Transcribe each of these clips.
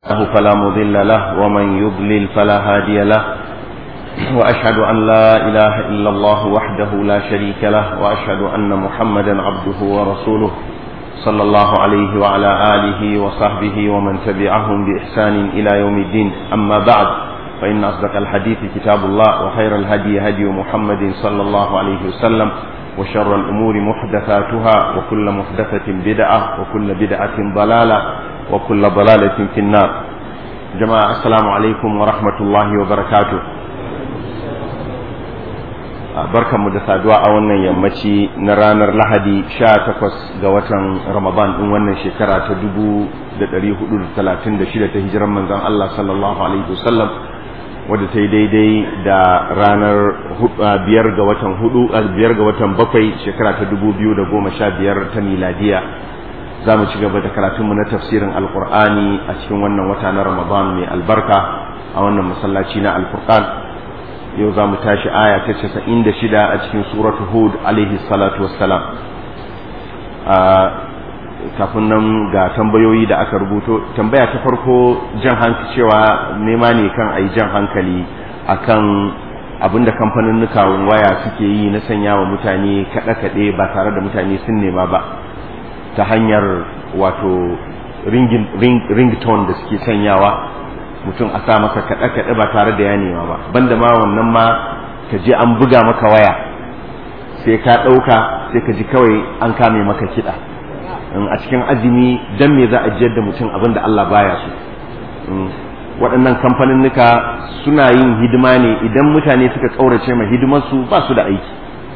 له فلا مضل له ومن يضلل فلا هادي له وأشهد أن لا إله إلا الله وحده لا شريك له وأشهد أن محمدا عبده ورسوله صلى الله عليه وعلى آله وصحبه ومن تبعهم بإحسان إلى يوم الدين أما بعد فإن أصدق الحديث كتاب الله وخير الهدي هدي محمد صلى الله عليه وسلم وشر الأمور محدثاتها وكل محدثة بدعة وكل بدعة ضلالة وكل ضلالة في النار جماعة السلام عليكم ورحمة الله وبركاته barkan mu da saduwa a wannan yammaci na ranar lahadi 18 ga watan ramadan din wannan shekara ta 1436 ta hijiran manzon Allah sallallahu alaihi wasallam wadda ta yi daidai da ranar biyar ga watan hudu biyar ga watan bakwai shekara ta 2015 ta miladiya za mu ci gaba da karatunmu na tafsirin alkur'ani a cikin wannan wata na ramadan mai albarka a wannan masallaci na alfurqan yau za mu tashi aya ta casa'in da shida a cikin suratu hud alaihi salatu wassalam kafin nan ga tambayoyi da aka rubuto tambaya ta farko jan hankali cewa nema ne kan a yi jan hankali akan abinda kamfanin waya suke yi na sanya wa mutane kaɗe-kaɗe ba tare da mutane sun nema ba ta hanyar wato ringtone da suke sanyawa mutum a sa masa kaɗe-kaɗe ba tare da ya nema ba banda ma wannan ma ka je an buga maka waya sai ka ɗauka sai ka ji kawai an kame maka kiɗa a cikin azumi dan me za a jiyar da mutum abin da Allah baya so waɗannan kamfaninnika suna yin hidima ne idan mutane suka ƙaurace ma hidimarsu ba su da aiki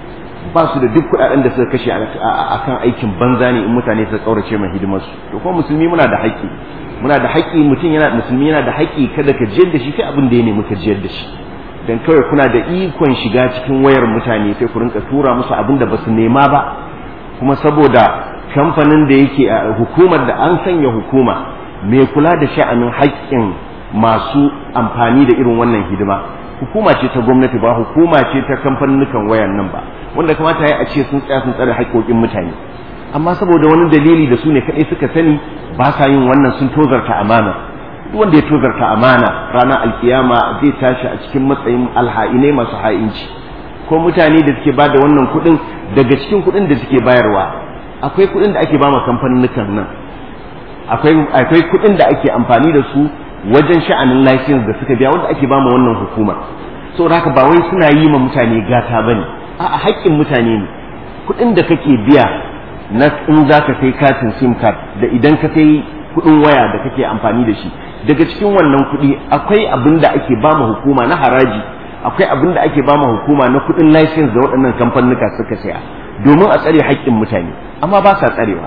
ba su da duk kuɗaɗen da suka kashe a kan aikin banza ne in mutane suka ƙaurace ma hidimarsu to kuma musulmi muna da haƙƙi muna da haƙƙi mutum yana musulmi yana da haƙƙi kada ka jiyar da shi sai abin da ya nemi ka jiyar da shi dan kawai kuna da ikon shiga cikin wayar mutane sai ku rinka tura musu abin da basu nema ba kuma saboda kamfanin da yake a hukumar da an sanya hukuma mai kula da sha'anin haƙƙin masu amfani da irin wannan hidima hukuma ce ta gwamnati ba hukuma ce ta kamfanin wayan nan ba wanda kamata ya a ce sun tsaya sun tsare haƙƙoƙin mutane amma saboda wani dalili da su ne kaɗai suka sani ba sa yin wannan sun tozarta amana duk wanda ya tozarta amana ranar alkiyama zai tashi a cikin matsayin alha'inai masu ha'inci ko mutane da suke ba da wannan kuɗin daga cikin kuɗin da suke bayarwa akwai kuɗin da ake ba ma kamfanin nan akwai akwai kuɗin da ake amfani da su wajen sha'anin license da suka biya wanda ake ba ma wannan hukumar saboda haka ba wai suna yi ma mutane gata bane a'a haƙƙin mutane ne kuɗin da kake biya na in za ka kai katin sim card da idan ka kai kuɗin waya da kake amfani da shi daga cikin wannan kuɗi akwai abin da ake ba ma hukuma na haraji akwai abin da ake ba ma hukuma na kuɗin license da waɗannan kamfanuka suka saya domin a tsare haƙƙin mutane amma ba sa tsarewa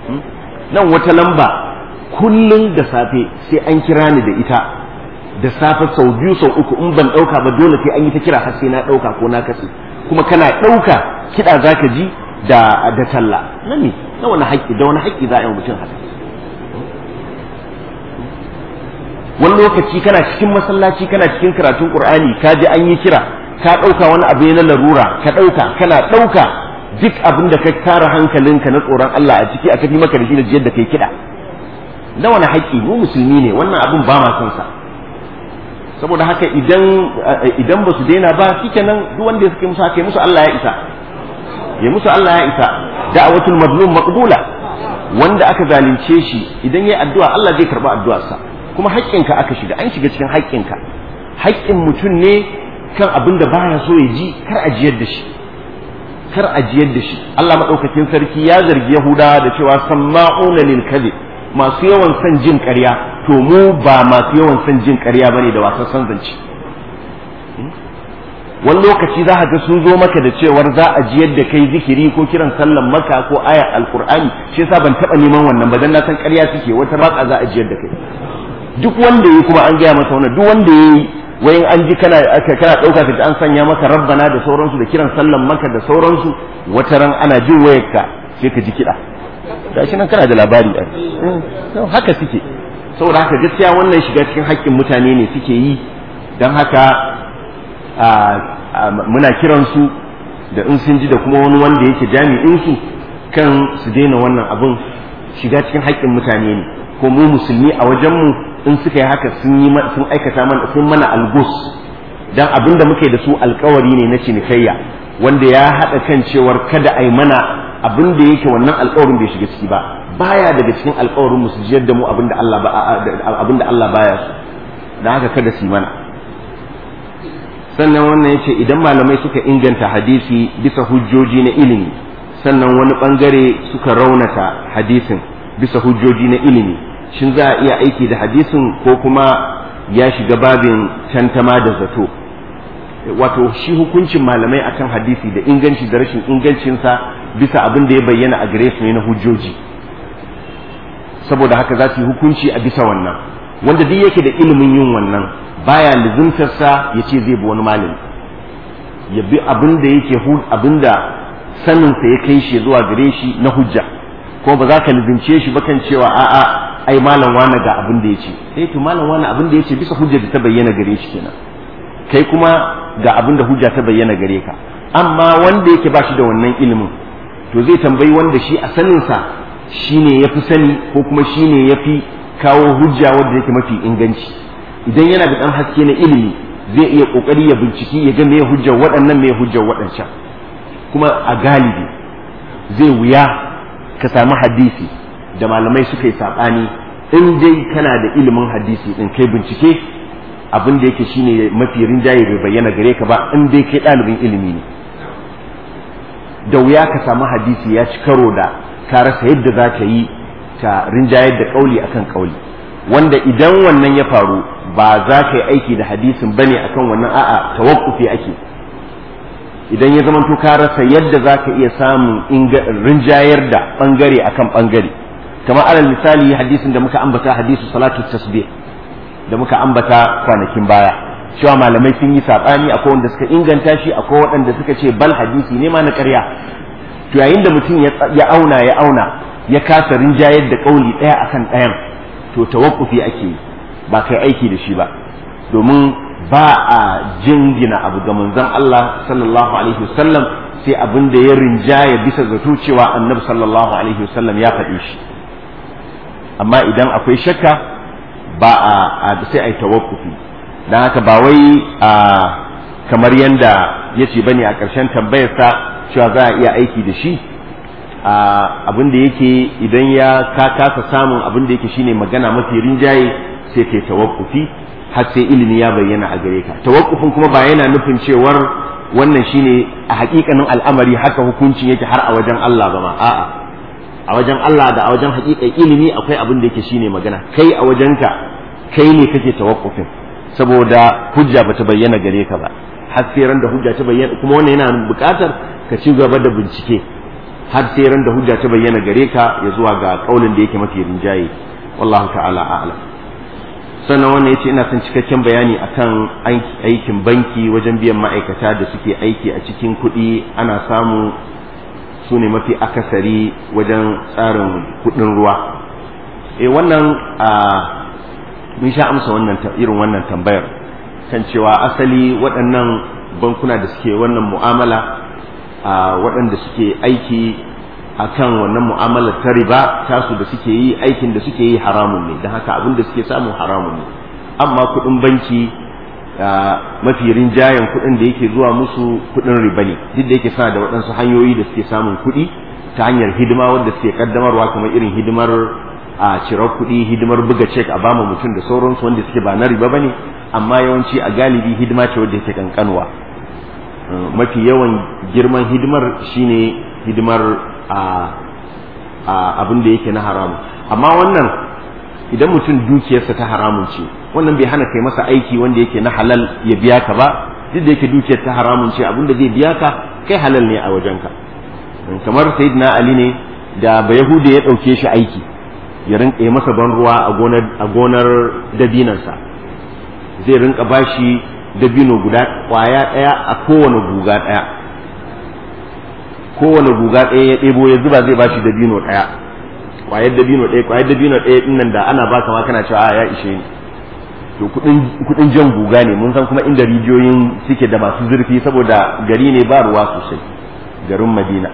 nan wata lamba kullum da safe sai an kira ni da ita da safe sau biyu sau uku in ban ɗauka ba dole sai an yi ta kira har sai na ɗauka ko na katse kuma kana ɗauka kiɗa za ka ji da da talla na ne na wani haƙƙi da wani haƙƙi za a yi mutum haka wani lokaci kana cikin masallaci kana cikin karatun qur'ani ka ji an yi kira ka ɗauka wani abu na larura ka ɗauka kana ɗauka duk abin da ka tara hankalinka na tsoron Allah a ciki aka fi maka da shi da jiyar da kai kiɗa na wani haƙƙi mu musulmi ne wannan abin ba ma son sa saboda haka idan idan ba su daina ba shikenan duk wanda suke musu haka musu Allah ya isa ya musu Allah ya isa da'watul mazlum maqbula wanda aka zalunce shi idan yayi addu'a Allah zai karba addu'arsa kuma haƙƙinka aka shiga an shiga cikin haƙƙinka haƙƙin mutum ne kan abin da baya so ya ji kar ajiyar da shi kar ajiyar da shi Allah madaukakin sarki ya zargi Yahudawa da cewa samma'una lil kadhib masu yawan son jin ƙarya to mu ba masu yawan son jin ƙarya bane da wasan san zance wani lokaci za ka ga sun zo maka da cewar za a jiyar da kai zikiri ko kiran sallan maka ko ayar alkur'ani shi yasa ban taba neman wannan ba dan na san ƙarya suke wata baka za a jiyar da kai duk wanda yayi kuma an gaya masa wannan duk wanda yayi wayin an ji kana kana dauka ka an sanya maka rabbana da sauransu da kiran sallan maka da sauransu wata ran ana jin wayarka sai ka ji kiɗa gashi nan kana da labari haka suke saboda haka gaskiya wannan shiga cikin haƙƙin mutane ne suke yi don haka muna kiransu da in sun ji da kuma wani wanda yake jami'insu kan su daina wannan abin shiga cikin haƙƙin mutane ne ko mu musulmi a wajenmu in suka yi haka sun yi sun aikata mana sun mana algus dan abin da muke da su alkawari ne na cinikayya wanda ya haɗa kan cewar kada a yi mana abin da yake wannan alkawarin bai shiga ciki ba baya daga cikin alkawarin mu su jiyar da mu abin da Allah ba abin da Allah baya su dan haka kada su yi mana sannan wannan yace idan malamai suka inganta hadisi bisa hujjoji na ilimi sannan wani bangare suka raunata hadisin bisa hujjoji na ilimi shin za a iya aiki da hadisin ko kuma ya shiga babin tantama da zato wato shi hukuncin malamai akan hadisi da inganci da rashin ingancinsa bisa abin da ya bayyana a gare su ne na hujjoji saboda haka za su yi hukunci a bisa wannan wanda duk yake da ilimin yin wannan baya lizimtarsa ya ce zai bi wani malami ya bi abin da yake abin da saninsa ya kai shi zuwa gare shi na hujja ko ba za ka lizince shi ba kan cewa a'a ai malam wani ga abin da ya ce eh to malam wani abin da ya ce bisa hujja da ta bayyana gare shi kenan kai kuma ga abin da hujja ta bayyana gare ka amma wanda yake ba shi da wannan ilimin to zai tambayi wanda shi a saninsa shine ya fi sani ko kuma shine ya fi kawo hujja wanda yake mafi inganci idan yana da ɗan haske na ilimi zai iya ƙoƙari ya binciki ya ga me hujjar waɗannan me hujjar waɗancan kuma a galibi zai wuya ka samu hadisi da malamai suka yi saɓani in dai kana da ilimin hadisi ɗin kai bincike abin da yake shine mafi rinjaye bai bayyana gare ka ba in dai kai ɗalibin ilimi ne da wuya ka samu hadisi ya ci karo da ka rasa yadda za ka yi ka rinjayar da ƙauli akan ƙauli wanda idan wannan ya faru ba za ka yi aiki da hadisin bane akan wannan a'a tawakkufi ake idan ya zamanto ka rasa yadda za ka iya samun rinjayar da bangare akan bangare kamar alal misali hadisin da muka ambata hadisu salatu tasbih da muka ambata kwanakin baya cewa malamai sun yi sabani akwai wanda suka inganta shi akwai waɗanda suka ce bal hadisi ne ma na ƙarya to yayin da mutum ya auna ya auna ya kasa rinjayar da kauli ɗaya akan ɗayan to tawakkufi ake yi ba kai aiki da shi ba domin ba a jingina abu ga manzon Allah sallallahu alaihi wasallam sai abin da ya rinjaya bisa zato cewa annabi sallallahu alaihi wasallam ya faɗi shi amma idan akwai shakka ba a sai a yi tawakkufi don haka ba wai a kamar yadda ya ce bane a ƙarshen tambayarsa cewa za a iya aiki da shi abin da yake idan ya ka kasa samun abin da yake shine magana mafi rinjaye sai kai tawakkufi har sai ilimi ya bayyana a gare ka tawakkufin kuma ba yana nufin cewar wannan shine a hakikanin al'amari haka hukuncin yake har a wajen Allah ba ma a'a a wajen Allah da a wajen hakikan ilimi akwai abin da yake shine magana kai a wajenka kai ne kake tawakkufin saboda hujja bata bayyana gare ka ba har sai ran da hujja ta bayyana kuma wannan yana buƙatar ka ci gaba da bincike har sai ran da hujja ta bayyana gare ka ya zuwa ga kaulin da yake mafi rinjaye wallahu ta'ala a'lam sannan wannan yace ina son cikakken bayani akan aikin banki wajen biyan ma'aikata da suke aiki a cikin kuɗi ana samu su ne mafi akasari wajen tsarin kuɗin ruwa eh wannan a mun sha amsa wannan irin wannan tambayar kan cewa asali waɗannan bankuna da suke wannan mu'amala a waɗanda suke aiki a kan wannan mu'amalar ta riba tasu da suke yi aikin da suke yi haramun ne don haka abin da suke samu haramun ne amma kuɗin banki mafi rinjayen kuɗin da yake zuwa musu kuɗin riba ne duk da yake suna da waɗansu hanyoyi da suke samun kuɗi ta hanyar hidima wanda suke kaddamarwa kamar irin hidimar a cirar kuɗi hidimar buga cek a bama mutum da sauransu wanda suke ba na riba ba ne amma yawanci a galibi hidima ce wadda yake kankanwa mafi yawan girman hidimar shine hidimar a abin da yake na haramu amma wannan idan mutum dukiyarsa ta haramun ce wannan bai hana kai masa aiki wanda yake na halal ya biya ka ba duk da yake dukiyar ta haramun ce abin da zai biya ka kai halal ne a wajenka kamar sayyidina ali ne da ba yahuda ya ɗauke shi aiki ya rinka masa ban ruwa a gonar dabinansa zai rinka bashi dabino guda kwaya ɗaya a kowane guga ɗaya kowane guga ɗaya ya ɗebo ya zuba zai bashi dabino ɗaya kwayar dabino ɗaya kwayar dabino ɗaya ɗin nan da ana baka ma kana cewa a ya ishe ni to kuɗin jan guga ne mun san kuma inda rijiyoyin suke da masu zurfi saboda gari ne ba ruwa sosai garin madina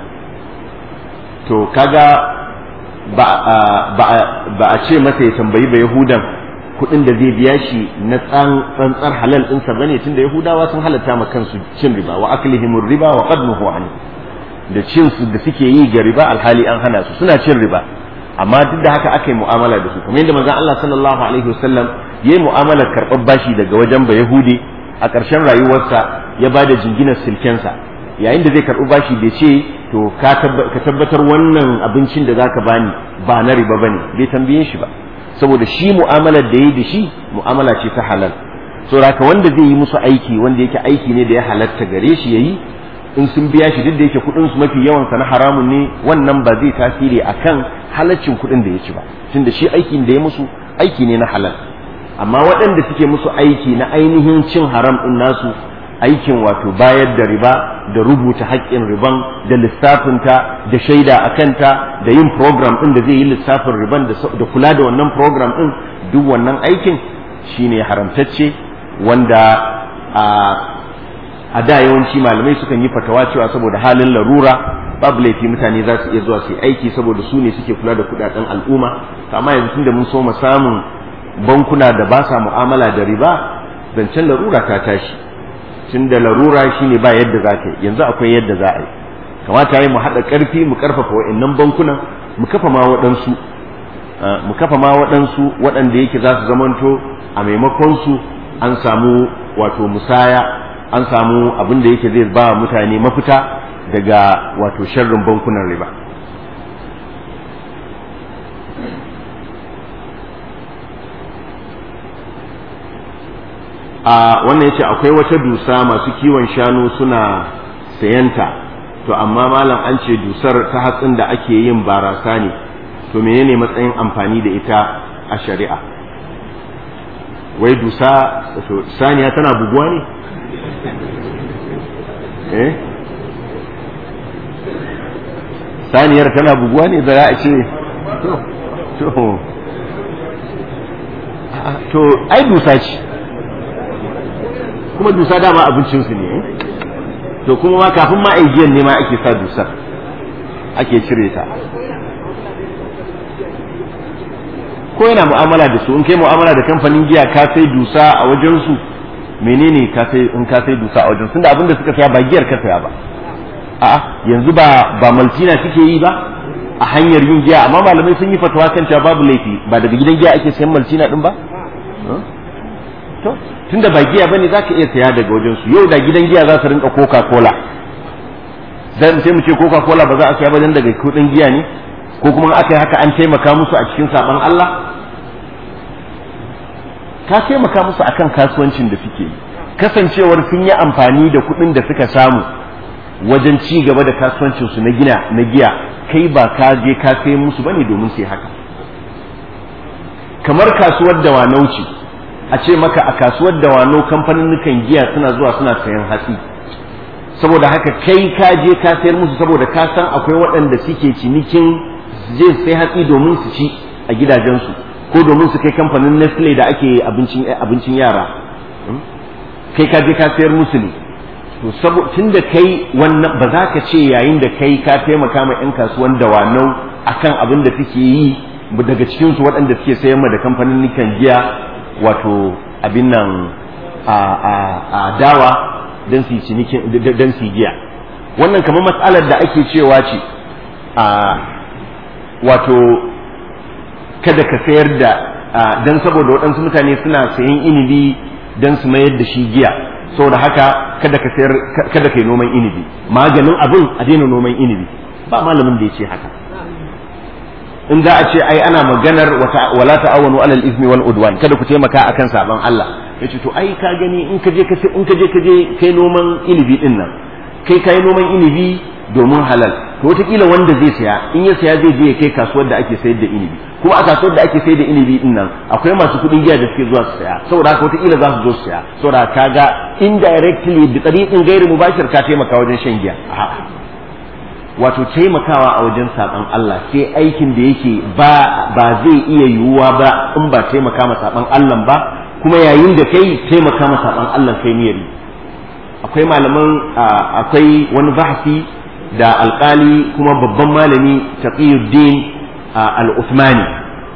to kaga ba a ce masa ya tambayi ba yahudan kuɗin da zai biya shi na tsantsar halal ɗinsa bane tunda yahudawa sun halatta ma kansu cin riba wa aklihimur riba wa qad nuhu an da cin su da suke yi ga riba alhali an hana su suna cin riba amma duk da haka aka yi mu'amala da su kamar yadda manzon Allah sallallahu alaihi wasallam yayi mu'amalar karɓar bashi daga wajen ba yahudi a ƙarshen rayuwarsa ya ba da jinginar silkensa yayin da zai karɓi bashi bai ce to ka tabbatar wannan abincin da zaka bani ba na riba bane bai tambaye shi ba saboda shi mu'amalar da yayi da shi mu'amala ce ta halal saboda wanda zai yi musu aiki wanda yake aiki ne da ya halatta gare shi yayi in sun biya shi duk da yake kuɗin su mafi yawan sa na haramun ne wannan ba zai tasiri akan halaccin kuɗin da ya ci ba tunda shi aikin da ya musu aiki ne na halal amma waɗanda suke musu aiki na ainihin cin haram ɗin nasu aikin wato bayar da riba da rubuta haƙƙin riban da lissafinta da shaida a kanta da yin program ɗin da zai yi lissafin riban da kula da wannan program ɗin duk wannan aikin shine haramtacce wanda a a da yawanci malamai sukan yi fatawa cewa saboda halin larura babu laifi mutane za su iya zuwa su yi aiki saboda su ne suke kula da kudaden al'umma amma yanzu tunda mun so mu samun bankuna da ba sa mu'amala da riba zancen larura ta tashi tunda larura shine ba yadda za ka yi yanzu akwai yadda za a yi kamata yi mu haɗa ƙarfi mu ƙarfafa wa'annan bankunan mu kafa ma waɗansu mu kafa ma waɗansu waɗanda yake za su zamanto a maimakon su an samu wato musaya an samu abin da yake zai ba mutane mafita daga wato sharrin bankunan riba a wannan yace akwai wata dusa masu kiwon shanu suna sayanta to amma malam an ce dusar ta hatsin da ake yin barasa ne to menene matsayin amfani da ita a shari'a wai dusa saniya tana buguwa ne eh saniyar tana buguwa ne da za a ce to to ai dusa ce kuma dusa dama abincinsu ne to kuma ma kafin ma aijiyan ne ma ake sa dusar ake cire ta ko yana mu'amala da su in kai mu'amala da kamfanin giya ka sai dusa a wajensu menene ka sai in ka sai dusa a wajen tunda abinda suka saya ba giyar ka saya ba a'a yanzu ba ba maltina suke yi ba a hanyar yin giya amma malamai sun yi fatawa kan cewa babu laifi ba daga gidan giya ake sayan maltina din ba to tunda ba giya bane zaka iya saya daga wajen su yau da gidan giya za su rinka coca cola dan sai mu ce coca cola ba za a saya ba dan daga kudin giya ne ko kuma aka yi haka an taimaka musu a cikin saban Allah ka taimaka musu akan kasuwancin da suke yi kasancewar sun yi amfani da kuɗin da suka samu wajen ci gaba da kasuwancin su na gina na giya kai ba ka je ka sai musu bane domin sai haka kamar kasuwar da wanauci a ce maka a kasuwar da wano kamfanin giya suna zuwa suna sayan hatsi saboda haka kai ka je ka sayar musu saboda ka san akwai waɗanda suke cinikin je sai hatsi domin su ci a gidajensu ko domin su kai kamfanin Nestle da ake abincin abincin yara kai ka je ka sayar musu ne to saboda tunda kai wannan ba za ka ce yayin da kai ka taimaka ma yan kasuwan dawanau akan abin da suke yi daga cikin su waɗanda suke sayar ma da kamfanin nikan giya wato abin nan a a a dawa dan su cinikin dan su giya wannan kamar matsalar da ake cewa ce a wato kada ka sayar da dan saboda waɗansu mutane suna sayan inibi dan su mayar da shi giya saboda haka kada ka sayar kada kai noman inibi maganin abin a daina noman inibi ba malamin da ya ce haka in za a ce ai ana maganar wala ta'awanu alal ismi wal udwan kada ku taimaka akan saban Allah yace to ai ka gani in ka je ka in ka je ka je kai noman inibi din nan kai kai noman inibi domin halal to wataƙila wanda zai saya in ya saya zai je ya kai kasuwar da ake sayar da inibi kuma a kasuwar da ake sayar da inibi din nan akwai masu kuɗin giya da suke zuwa su saya saboda haka wataƙila za su zo su saya saboda kaga indirectly da tsariƙin gairi mubashir ka taimaka wajen shan giya a'a wato taimakawa a wajen saɓan Allah sai aikin da yake ba ba zai iya yiwuwa ba in ba taimaka ma saɓan Allah ba kuma yayin da kai taimaka ma saɓan Allah kai niyyar akwai malaman akwai wani bahasi da alkali kuma babban malami taqiyuddin al-Uthmani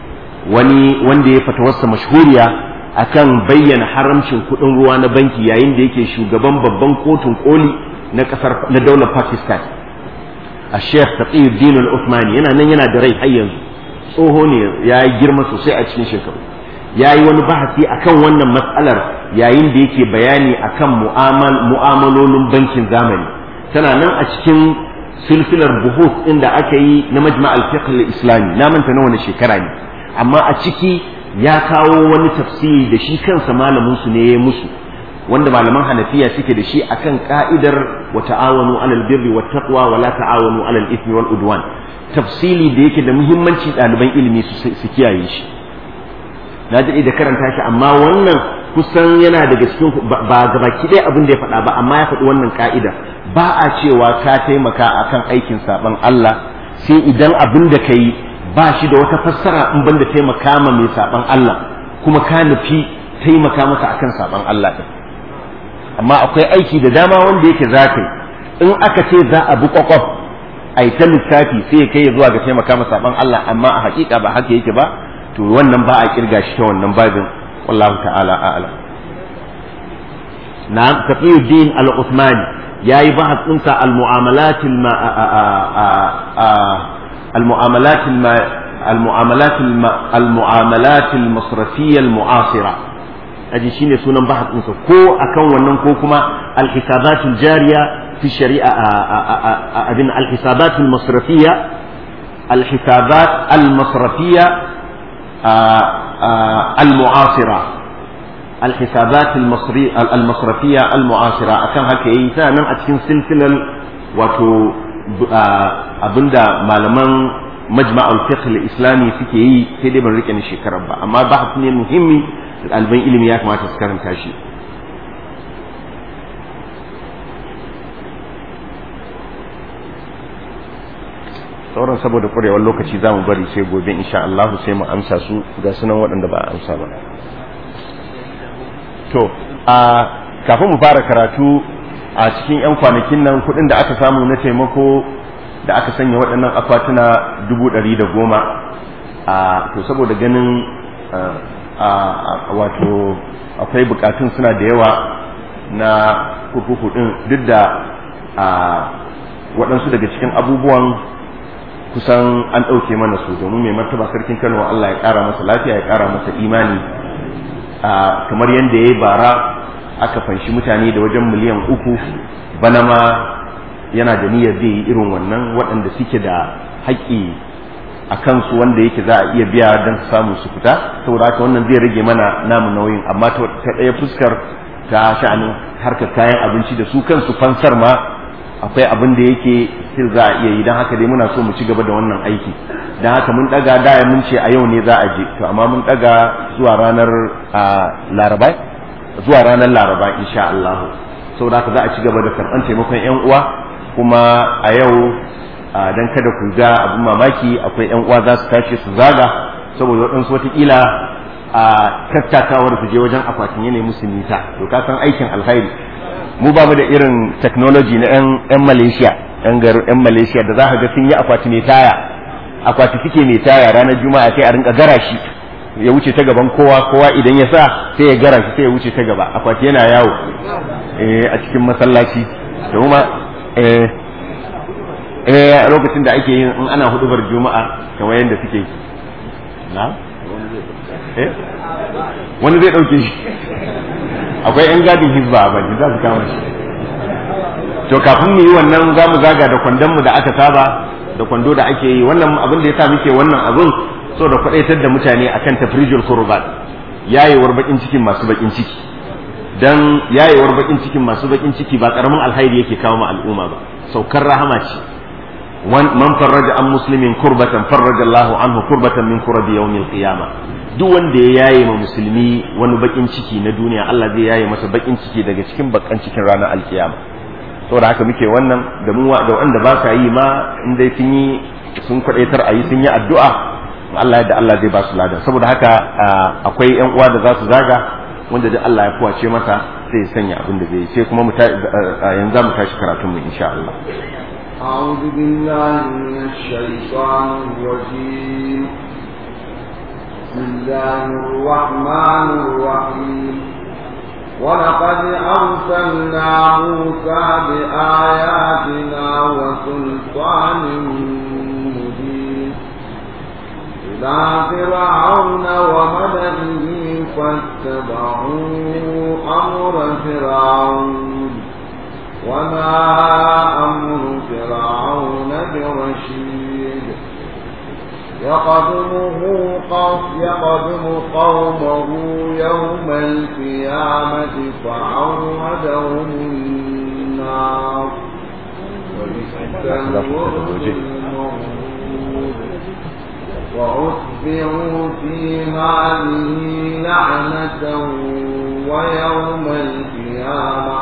wani wanda ya fatawarsa mashhuriya akan bayyana haramcin kuɗin ruwa na banki yayin da yake shugaban babban kotun koli na kasar na daular Pakistan a Sheikh Taqiyuddin Al-Uthmani yana nan yana da rai har yanzu tsoho ne ya yi girma sosai a cikin shekaru ya yi wani bahasi akan wannan matsalar yayin da yake bayani akan mu'amalolin bankin zamani tana nan a cikin silsilar buhut inda aka yi na majma al-fiqh al-islami na manta na wani shekara ne amma a ciki ya kawo wani tafsiri da shi kansa malamin su ne ya musu wanda malaman hanafiya suke da shi akan ka'idar wa ta'awanu alal birri wat taqwa wa la ta'awanu alal ithmi wal udwan tafsili da yake da muhimmanci ɗaliban ilimi su kiyaye shi na daɗe da karanta shi amma wannan kusan yana daga cikin ba gabaki ɗaya abin da ya faɗa ba amma ya faɗi wannan ka'ida ba a cewa ka taimaka akan aikin saɓon Allah sai idan abin da ka yi ba shi da wata fassara in ban da taimaka ma mai saɓon Allah kuma ka nufi taimaka masa akan saɓon Allah ɗin amma akwai aiki da dama wanda yake za ka yi in aka ce za a bi kwakwaf a yi ta lissafi sai ya kai zuwa ga taimaka ma saɓon Allah amma a hakika ba haka yake ba to wannan ba a kirga shi ta wannan babin wallahu ta'ala a'lam na taqiyuddin al-uthmani yayi bahas ɗinsa al-mu'amalat al-mu'amalat al-mu'amalat al-mu'amalat al-masrafiyya al-mu'asira aji shine sunan bahas ɗinsa ko akan wannan ko kuma al-hisabat al-jariya fi shari'a abin al-hisabat al-masrafiyya al-hisabat al-masrafiyya المعاصرة الحسابات المصري المصرفية المعاصرة أكان هكا يسانا أتكين سلسلة وتو abinda malaman majma'ul fiqh al-islami suke yi sai dai ban rike ni shekarar ba amma bahas ne muhimmi ɗaliban ilimi ya kamata su karanta shi sauran saboda ƙwarewar lokaci za mu bari sai gobe insha Allah sai mu amsa su ga sunan waɗanda ba a amsa ba to a kafin mu fara karatu a cikin 'yan kwanakin nan kuɗin da aka samu na taimako da aka sanya waɗannan akwatuna dubu ɗari da goma a to saboda ganin a wato akwai bukatun suna da yawa na kurkuku ɗin duk da waɗansu daga cikin abubuwan kusan an ɗauke mana su domin mai martaba sarkin kano Allah ya ƙara masa lafiya ya ƙara masa imani kamar yadda ya yi bara aka fanshi mutane da wajen miliyan uku bana ma yana da niyyar zai yi irin wannan waɗanda suke da haƙƙi a kansu wanda yake za a iya biya don su samu su fita saboda haka wannan zai rage mana namu nauyin amma ta ɗaya fuskar ta sha'anin harkar kayan abinci da su kansu fansar ma akwai abin da yake still za a iya yi don haka dai muna so mu ci gaba da wannan aiki don haka mun daga daya mun ce a yau ne za a je to amma mun daga zuwa ranar laraba zuwa ranar laraba insha Allah saboda haka za a ci gaba da karɓar taimakon yan uwa kuma a yau dan kada ku ga abin mamaki akwai yan uwa za su tashi su zaga saboda waɗansu watakila a tattakawar su je wajen akwatin yanayi musu nisa to ka san aikin alkhairi mu ba mu da irin technology na 'yan malaysia 'yan garin 'yan malaysia da za ka ga sun yi akwati mai taya akwati suke mai taya ranar juma'a sai a rinka gara shi ya wuce ta gaban kowa kowa idan ya sa sai ya gara shi sai ya wuce ta gaba akwati yana yawo a cikin masallaci da kuma eh lokacin da ake yin in ana hudubar juma'a kamar yadda suke na wani zai dauke shi akwai 'yan gadin hizba a baki za su kama shi to kafin mu yi wannan za mu zaga da kwandonmu da aka saba da kwando da ake yi wannan abin da ya sa muke wannan abin so da kwadaitar da mutane akan tafrijul kurbat yayewar bakin cikin masu bakin ciki dan yayewar bakin cikin masu bakin ciki ba karamin alhairi yake kawo ma al'umma ba saukar rahama ce man farraja an muslimin kurbatan farraja Allahu anhu kurbatan min kurabi yawmil qiyamah duk wanda ya yaye ma musulmi wani bakin ciki na duniya Allah zai yaye masa bakin ciki daga cikin bakan cikin ranar alkiyama saboda haka muke wannan da mu da wanda ba sa yi ma in dai sun yi sun kwadaitar a yi sun yi addu'a Allah yadda Allah zai ba su ladan saboda haka akwai yan uwa da za su zaga wanda duk Allah ya kuwace masa sai ya sanya abin da zai yi sai kuma yanzu mu tashi karatun mu insha Allah أعوذ بالله من الشيطان الرجيم بسم الله الرحمن الرحيم ولقد أرسلنا موسى بآياتنا وسلطان مبين إلى فرعون وملئه فاتبعوا أمر فرعون وما أمر فرعون برشيد يقدمه قوم يقدم قومه يوم القيامة فعودهم النار وبئس الورد المورود وأتبعوا في هذه لعنة ويوم القيامة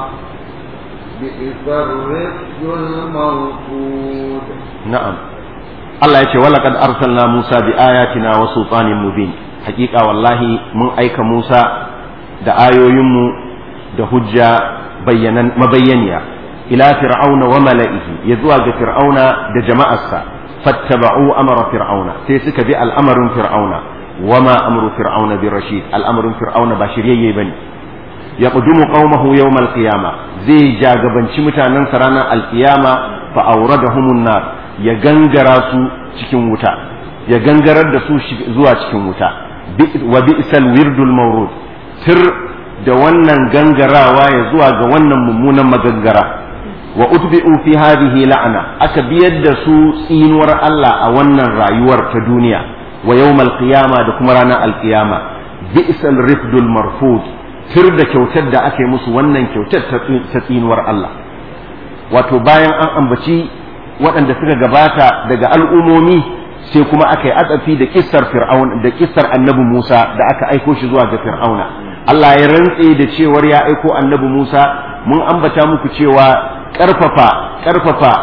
بئس الرفد المرفود na'am Allah ya ce walaqad arsalna Musa bi ayatina wa sultanin mubin hakika wallahi mun aika Musa da ayoyinmu da hujja bayyanan mabayyaniya ila fir'auna wa mala'ihi ya zuwa ga fir'auna da jama'arsa fattaba'u amara fir'auna sai suka bi al'amarin fir'auna wama amru fir'auna bi rashid al'amarin fir'auna ba shiryayye bane yaqdumu qaumahu yawm al-qiyama zai jagabanci mutanen sa ranar al-qiyama fa awradahumun nar ya gangara su cikin wuta ya gangarar da su zuwa cikin wuta wa bi'sal wirdul mawrud tir da wannan gangarawa ya zuwa ga wannan mummunan magangara wa utbi'u fi hadhihi la'ana aka biyar da su tsinuwar Allah a wannan rayuwar ta duniya wa yawmal qiyama da kuma ranar alqiyama bi'sal rifdul marfud tir da kyautar da aka yi musu wannan kyautar ta tsinuwar Allah wato bayan an ambaci waɗanda suka gabata daga al'umomi sai kuma aka yi atsafi da kissar fir'aun da kissar annabi Musa da aka aiko shi zuwa ga fir'auna Allah ya rantse da cewar ya aiko annabi Musa mun ambata muku cewa ƙarfafa ƙarfafa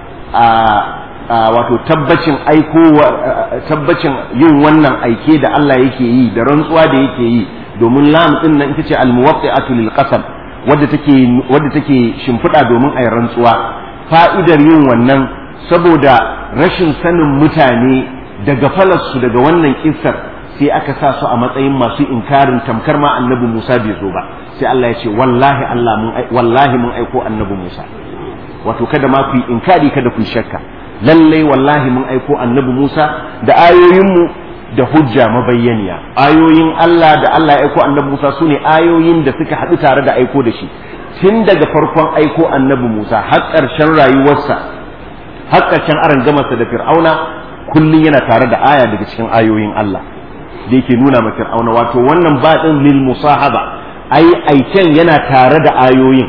a wato tabbacin aiko tabbacin yin wannan aike da Allah yake yi da rantsuwa da yake yi domin lam din nan ita ce al-muwaqqi'atu lil qasam wadda take wadda take shimfiɗa domin a yi rantsuwa fa'idar yin wannan saboda rashin sanin mutane daga falarsu daga wannan kissar sai aka sa su a matsayin masu inkarin tamkar ma annabi Musa bai zo ba sai Allah ya ce wallahi Allah mun wallahi mun aiko annabi Musa wato kada ma ku yi inkari kada ku yi shakka lallai wallahi mun aiko annabi Musa da ayoyinmu da hujja mabayyaniya ayoyin Allah da Allah ya aiko annabi Musa sune ayoyin da suka haɗu tare da aiko da shi tun daga farkon aiko annabi Musa har ƙarshen rayuwarsa har ƙarshen arangamarsa da Fir'auna kullum yana tare da aya daga cikin ayoyin Allah da yake nuna ma Fir'auna wato wannan baɗin lil musahaba ai aiken yana tare da ayoyin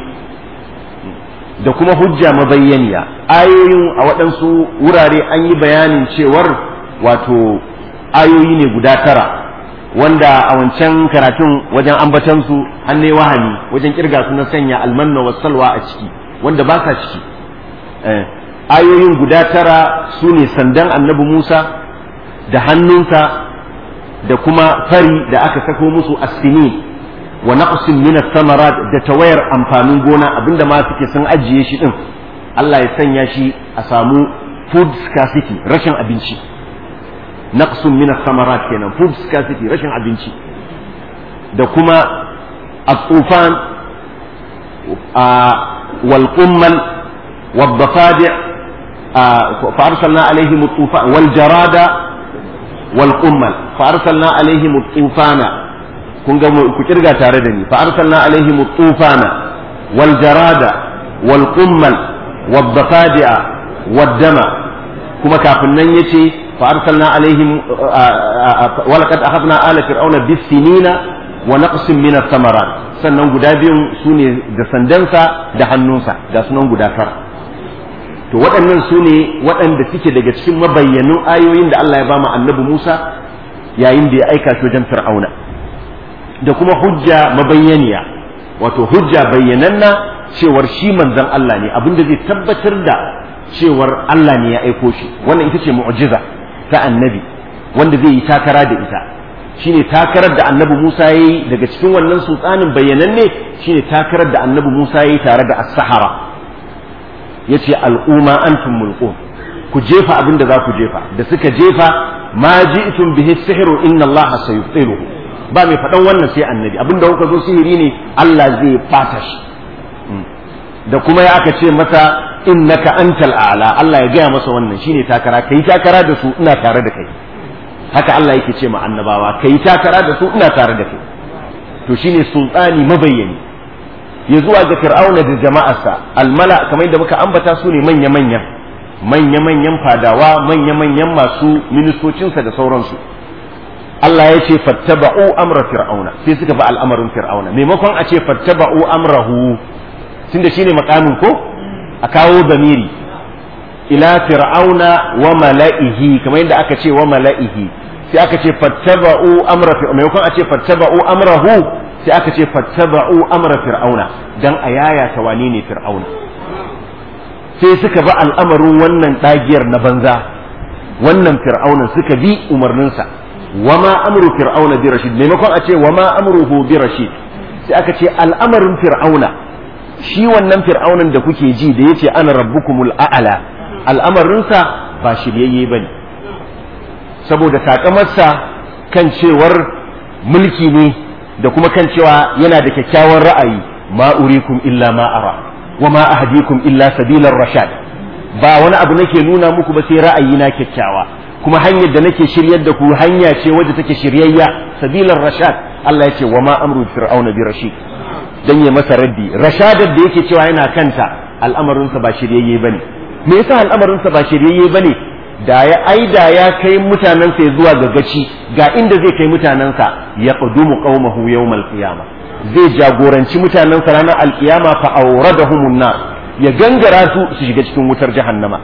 da kuma hujja mabayyaniya ayoyin a waɗansu wurare an yi bayanin cewar wato ayoyi ne guda tara wanda a wancan karatun wajen ambatansu an ne wahani wajen kirga su na sanya almanna wa salwa a ciki wanda ba sa ciki ayoyin guda tara su ne sandan annabi Musa da hannunsa da kuma fari da aka sako musu asini wa naqsin min samarat da tawayar amfanin gona abinda ma suke sun ajiye shi din Allah ya sanya shi a samu food scarcity rashin abinci naqsun min samarat kenan food scarcity rashin abinci da kuma at-tufan wal qummal wad dafadi' fa arsalna alaihim at-tufan wal jarada wal qummal fa arsalna alaihim at-tufana kun ga ku kirga tare da ni fa arsalna alaihim at-tufana wal jarada wal qummal wad dafadi'a wad dama kuma kafin nan yace فأرسلنا عليهم ولقد أخذنا آل فرعون بالسنين ونقص من الثمرات sannan guda biyun su ne da sandansa da hannunsa ga sunan guda tara to waɗannan su ne waɗanda suke daga cikin mabayyanun ayoyin da Allah ya ba mu annabi Musa yayin da ya aika shi wajen Fir'auna da kuma hujja mabayyaniya wato hujja bayyananna cewar shi manzon Allah ne abinda zai tabbatar da cewar Allah ne ya aiko shi wannan ita ce mu'jiza ta annabi wanda zai yi takara da ita shine takarar da annabi Musa ya yi daga cikin wannan sultanin bayyananne shine takarar da annabi Musa ya yi tare da as-sahara yace al'umma antum mulqun ku jefa abin da za ku jefa da suka jefa ma ji'tum bihi sihru inna allaha sayubtiluhu ba mai faɗan wannan sai annabi abinda kuka zo sihiri ne Allah zai fata shi da kuma ya aka ce masa innaka antal a'la Allah ya gaya masa wannan shine takara kai takara da su ina tare da kai haka Allah yake ce ma annabawa kai takara da su ina tare da kai to shine sultani mabayyani ya zuwa ga fir'auna da jama'arsa almala kamar da muka ambata su ne manya manya manya manyan fadawa manya manyan masu ministocinsa da sauransu Allah ya ce fattaba'u amra fir'auna sai suka bi al'amarin fir'auna maimakon a ce fattaba'u amrahu tunda shine makamin ko a kawo zamiri ila fir'auna wa mala'ihi kamar yadda aka ce wa mala'ihi sai aka ce fattaba'u amra fir'auna maimakon a ce fattaba'u amrahu sai aka ce fattaba'u amra fir'auna dan a yaya ta wane ne fir'auna sai suka bi al'amarin wannan dagiyar na banza wannan fir'auna suka bi umarninsa wama amru fir'auna bi rashid maimakon a ce wama amruhu bi rashid sai aka ce al'amarin fir'auna shi wannan fir'aunan da kuke ji da yace ana rabbukumul a'la al'amarinsa ba shiryayye bane saboda takamarsa kan cewar mulki ne da kuma kan cewa yana da kyakkyawan ra'ayi ma urikum illa ma ara wa ma ahdikum illa sabilar rashad ba wani abu nake nuna muku ba sai ra'ayi na kyakkyawa kuma hanyar da nake shiryar da ku hanya ce wadda take shiryayya sabilar rashad Allah ya ce wa ma amru fir'auna bi rashid dan ya masa raddi rashadar da yake cewa yana kanta al'amarinsa ba shiryayye bane me yasa al'amarinsa ba shiryayye bane da ya aida ya kai mutanensa ya zuwa ga gaci ga inda zai kai mutanensa ya qadumu qaumahu yawmal qiyamah zai jagoranci mutanensa ranar alkiyama fa awradahumun nar ya gangara su su shiga cikin wutar jahannama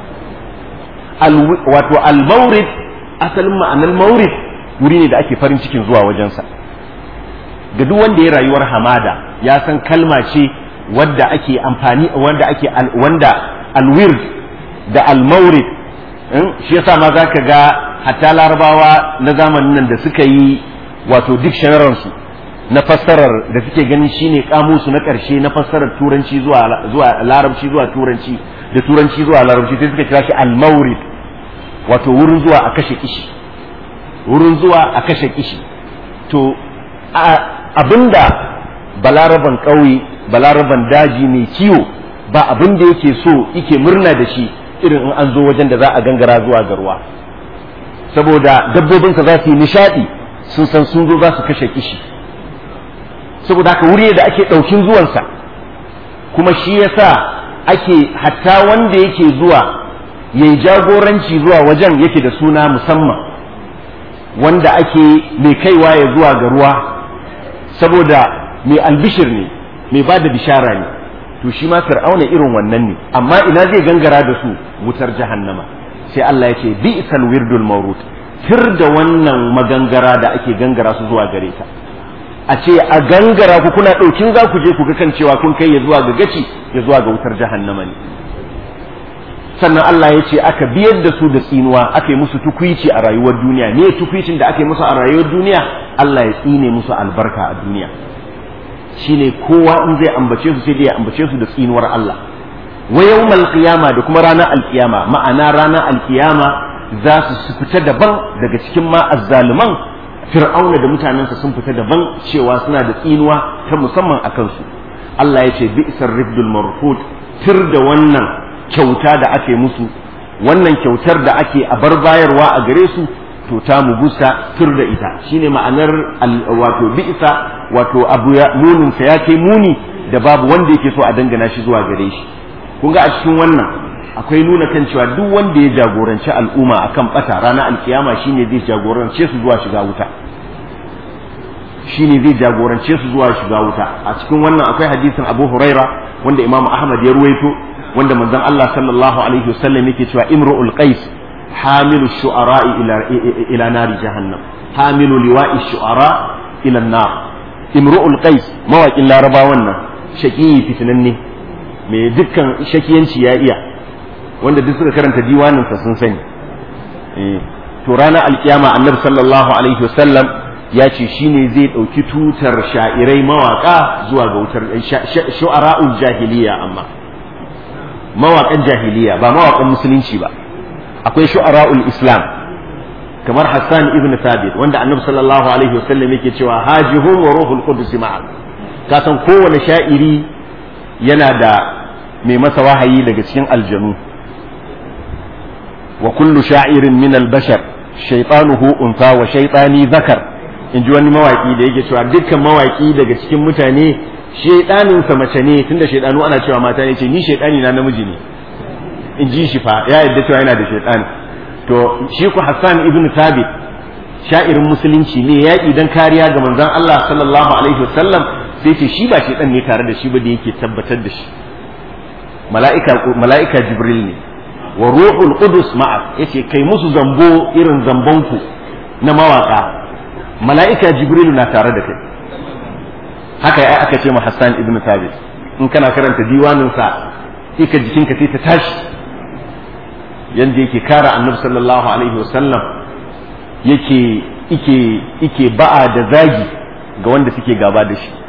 wato al-mawrid asalin ma'anar mawrid wuri ne da ake farin cikin zuwa wajensa ga duk wanda ya rayuwar hamada ya san kalma ce wadda ake amfani wanda ake wanda alwird da almaurid shi yasa ma zaka ga hatta larabawa na zamanin nan da suka yi wato dictionary su na fassarar da suke ganin shine kamusu na karshe na fassarar turanci zuwa zuwa larabci zuwa turanci da turanci zuwa larabci sai suka kira shi almaurid wato wurin zuwa a kashe kishi wurin zuwa a kashe kishi to abinda balaraban ƙauye balaraban daji mai kiwo ba abin da yake so yake murna da shi irin in an zo wajen da za a gangara zuwa ga ruwa saboda dabbobinsa za su yi nishaɗi sun san sun zo za su kashe kishi saboda haka wuri da ake ɗaukin zuwansa kuma shi yasa ake hatta wanda yake zuwa yayi jagoranci zuwa wajen yake da suna musamman wanda ake mai kaiwa ya zuwa ga ruwa saboda mai albishir ne mai ba da bishara ne to shi ma fir'auna irin wannan ne amma ina zai gangara da su wutar jahannama sai Allah ya ce bi'sal wirdul mawrut tir da wannan magangara da ake gangara su zuwa gare ta a ce a gangara ku kuna ɗaukin za ku je ku ga kan cewa kun kai ya zuwa ga gaci ya zuwa ga wutar jahannama ne sannan Allah ya ce aka biyar da su da tsinuwa aka yi musu tukwici a rayuwar duniya ne tukwicin da aka yi musu a rayuwar duniya Allah ya tsine musu albarka a duniya shine kowa in zai ambace su sai dai ya ambace su da tsinuwar Allah wa yawmal qiyama da kuma ranar alkiyama ma'ana ranar alkiyama za su fita daban daga cikin ma azzaluman fir'auna da mutanensa sun fita daban cewa suna da tsinuwa ta musamman a kansu Allah ya ce bi'sar rifdul marfud tir da wannan kyauta da ake musu wannan kyautar da ake a bar bayarwa a gare su to ta mugusa tur da ita shine ma'anar wato bi'sa wato abu ya munin sa ya kai muni da babu wanda yake so a dangana shi zuwa gare shi kun ga a cikin wannan akwai nuna kan cewa duk wanda ya jagoranci al'umma akan bata ranar alkiyama shine zai jagorance su zuwa shiga wuta shine zai jagorance su zuwa shiga wuta a cikin wannan akwai hadisin Abu Huraira wanda Imam Ahmad ya ruwaito wanda manzon Allah sallallahu alaihi wasallam yake cewa imru'ul qais hamilu shu'ara'i ila ila nari jahannam hamilu liwa'i shu'ara ila nar imru'ul qais mawaƙin laraba wannan shaqi fitinanne mai dukkan shakiyanci ya iya wanda duk suka karanta diwanin sa sun sani to ranar alkiyama annabi sallallahu alaihi wasallam ya ce shine zai ɗauki tutar sha'irai mawaƙa zuwa ga wutar shu'ara'ul jahiliya amma mawaƙan jahiliya ba mawaƙan musulunci ba akwai shu'ara'ul islam kamar Hassan ibn Thabit wanda Annabi sallallahu alaihi wasallam yake cewa hajihum wa ruhul qudus ma'a ka san kowane sha'iri yana da mai masa wahayi daga cikin aljanu wa kullu sha'irin min al-bashar shaytanuhu unsa wa shaytani zakar in ji wani mawaki da yake cewa dukkan mawaki daga cikin mutane shaydanin sa mace ne tunda shaydanu ana cewa mata ne ce ni shaydani na namiji ne in ji shi fa ya yadda cewa yana da shaydani to shi ku Hassan ibn Thabit sha'irin musulunci ne ya idan kariya ga manzon Allah sallallahu alaihi wasallam sai ce shi ba shaydan ne tare da shi ba da yake tabbatar da shi mala'ika mala'ika Jibril ne wa ruhul qudus ma'a yace kai musu zambo irin zambonku na mawaka mala'ika jibrilu na tare da kai haka ya aka ce ma Hassan ibn Thabit in kana karanta diwanin sa sai ka jikinka sai ta tashi yanda yake kara annabi sallallahu alaihi wasallam yake yake yake ba'a da zagi ga wanda suke gaba da shi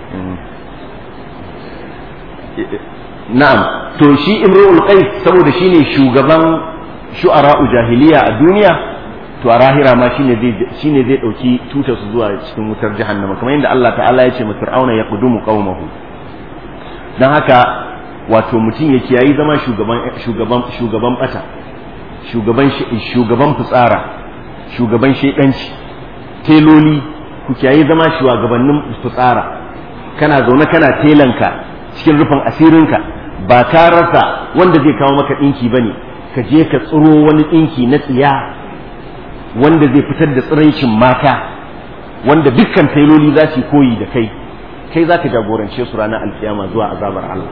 na'am to shi imrul qais saboda shine shugaban shu'ara'u jahiliya a duniya to a rahira ma shine zai shine zai dauki tutar su zuwa cikin wutar jahannama kamar yadda Allah ta'ala ya ce fir'auna ya qudumu qaumahu dan haka wato mutum ya kiyayi zama shugaban shugaban shugaban bata shugaban shugaban fitsara shugaban shedanci teloli ku kiyayi zama shugabannin fitsara kana zaune kana telanka cikin rufin asirinka ba ka rasa wanda zai kawo maka ɗinki ba ne ka je ka tsiro wani ɗinki na tsiya wanda zai fitar da tsiraicin mata wanda dukkan tailoli za su koyi da kai kai za ka jagorance su ranar alkiyama zuwa azabar Allah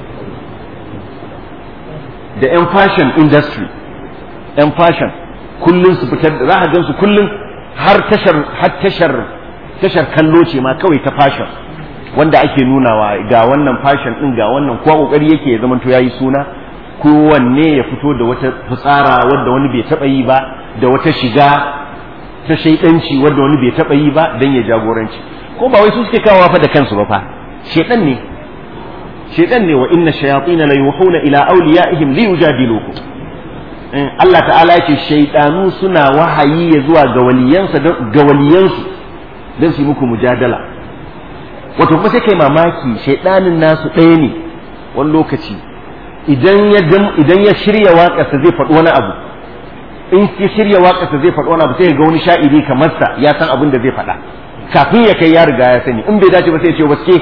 da 'yan fashion industry 'yan fashion kullum su fitar da za a gan su kullum har tashar har tashar tashar kallo ce ma kawai ta fashion wanda ake nunawa ga wannan fashion din ga wannan kowa kokari yake ya zamanto yayi suna kowanne ya fito da wata fitsara wadda wani bai taba yi ba da wata shiga ta shaidanci wadda wani bai taba yi ba dan ya jagoranci ko ba wai su suke kawo fa da kansu ba fa shaidan ne shaidan ne wa inna shayatin la yuhuna ila awliyaihim li yujadilukum Allah ta'ala ya ce shaidanu suna wahayi ya zuwa ga waliyansa ga waliyansu dan su yi muku mujadala wato kuma sai kai mamaki shaidanin nasu ɗaya ne wani lokaci idan ya idan ya shirya waƙarsa zai faɗi wani abu in ya shirya waƙarsa zai faɗi wani abu sai ga wani sha'iri kamar sa ya san abin da zai faɗa kafin ya kai ya riga ya sani in bai dace ba sai ya ce waske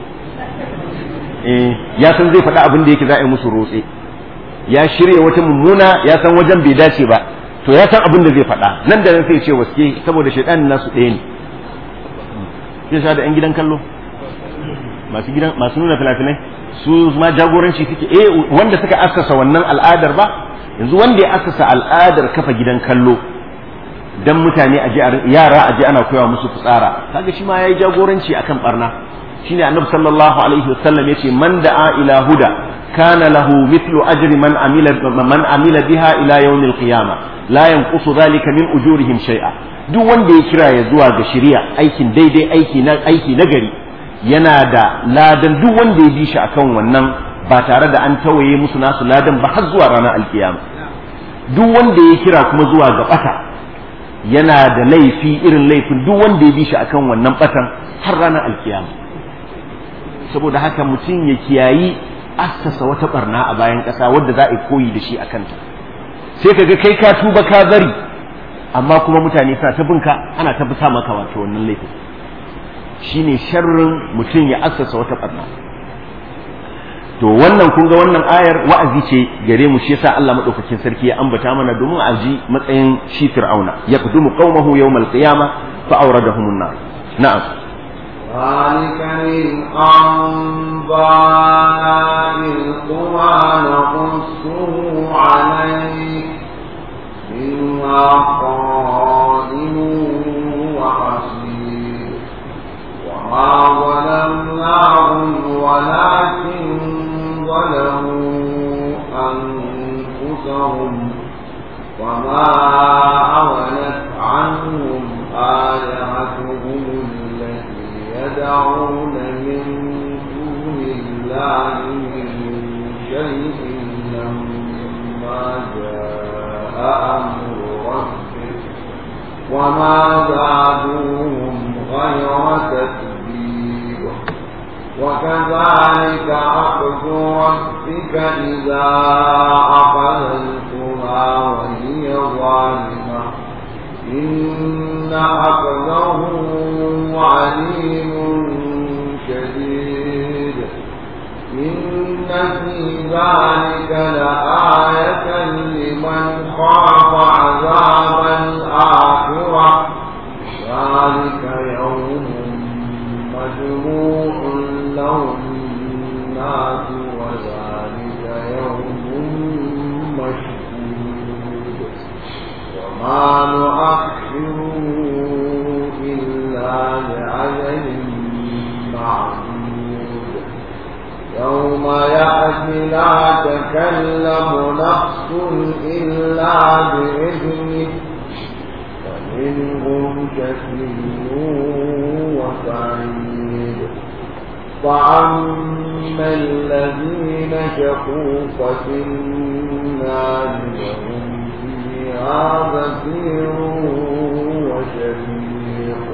eh ya san zai faɗa abin da yake za a yi musu rotse ya shirya wata mummuna ya san wajen bai dace ba to ya san abin da zai faɗa nan da nan sai ya ce waske saboda shaidanin nasu ɗaya ne sai sha da 'yan gidan kallo masu gidan masu nuna filafinai su ma jagoranci suke eh wanda suka assasa wannan al'adar ba yanzu wanda ya assasa al'adar kafa gidan kallo dan mutane aje yara aje ana koyawa musu fitsara kaga shi ma yayi jagoranci akan barna shine annabi sallallahu alaihi wasallam yace man da'a ila huda kana lahu mithlu ajri man amila man amila biha ila yawmil qiyamah la yanqusu dhalika min ujurihim shay'a duk wanda ya kira ya zuwa ga shari'a aikin daidai aiki na aiki na gari yana da ladan duk wanda ya bi shi akan wannan ba tare da an tawaye musu nasu ladan ba har zuwa ranar alkiyama duk wanda ya kira kuma zuwa ga bata yana da laifi irin laifin duk wanda ya bi shi akan wannan batan har ranar alkiyama saboda haka mutum ya kiyayi assasa wata barna a bayan ƙasa wadda za a koyi da shi a kanta sai ka ga kai ka tuba ka bari amma kuma mutane suna ta binka ana ta bisa maka wato wannan laifin shine sharrin mutum ya assasa wata barna to wannan kun ga wannan ayar wa'azi ce gare mu shi yasa Allah madaukakin sarki ya ambata mana domin a ji matsayin shi fir'auna yaqdumu qaumahu yawmal qiyamah fa awradahum an-nar na'am ذلك من أنباء القرى نقصه عليك منها قائم وحصير وما ظلمناهم ولكن ظلموا أنفسهم وما أغنت عنهم آلهتهم التي يدعون من دون الله من شيء لما جاء أمر ربك وما زادوهم غير تتبيب وكذلك أخذ ربك إذا أخذ القرى وهي ظالمة إن أخذه عليم شديد إن في ذلك لآية لمن خاف عذاب الآخرة ذلك يوم مجموع له الناس وذلك يوم مشهود وما نؤخره إلا لأجل معدود يوم يأتي لا تكلم نفس إلا بإذنه فمنهم شكي وسعيد فأما الذين شقوا ففي النار لهم فيها زفير وشهيق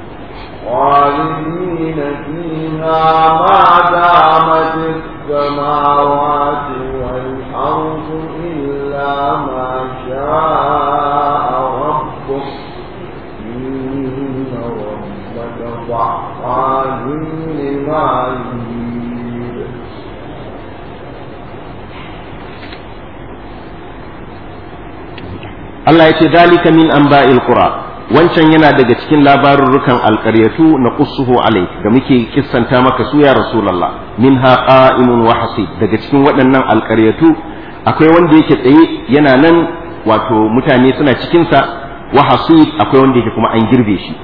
خالدين فيها ما دامت السماوات والأرض إلا ما شاء ربك إن ربك فعال لما يريد Allah ya ce dalika min anba'il qura wancan yana daga cikin labarurrukan alƙaryatu na qussuhu alai da muke kissanta maka su ya rasulullah minha qa'imun wa hasib daga cikin waɗannan alƙaryatu akwai wanda yake tsaye yana nan wato mutane suna cikin sa wa hasib akwai wanda yake kuma an girbe shi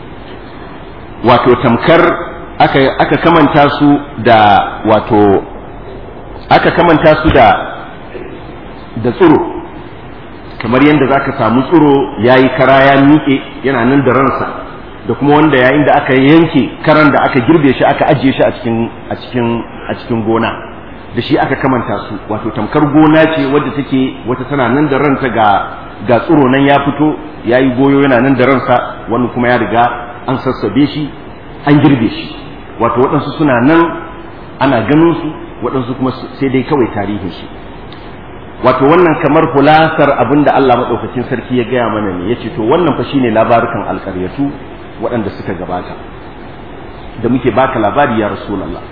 wato tamkar aka aka kamanta su da wato aka kamanta su da da tsiro kamar yadda za ka samu tsiro ya yi kara ya miƙe yana nan da ransa da kuma wanda yayin da aka yanke karan da aka girbe shi aka ajiye shi a cikin a cikin a cikin gona da shi aka kamanta su wato tamkar gona ce wadda take wata tana nan da ranta ga ga tsiro nan ya fito ya yi goyo yana nan da ransa wani kuma ya riga an sassabe shi an girbe shi wato waɗansu suna nan ana ganin su waɗansu kuma sai dai kawai tarihin shi wato wannan kamar hulasar abin da Allah maɗaukakin sarki ya gaya mana ne ya ce to wannan fa shine labarukan alƙaryatu waɗanda suka gabata da muke baka labari ya rasulallah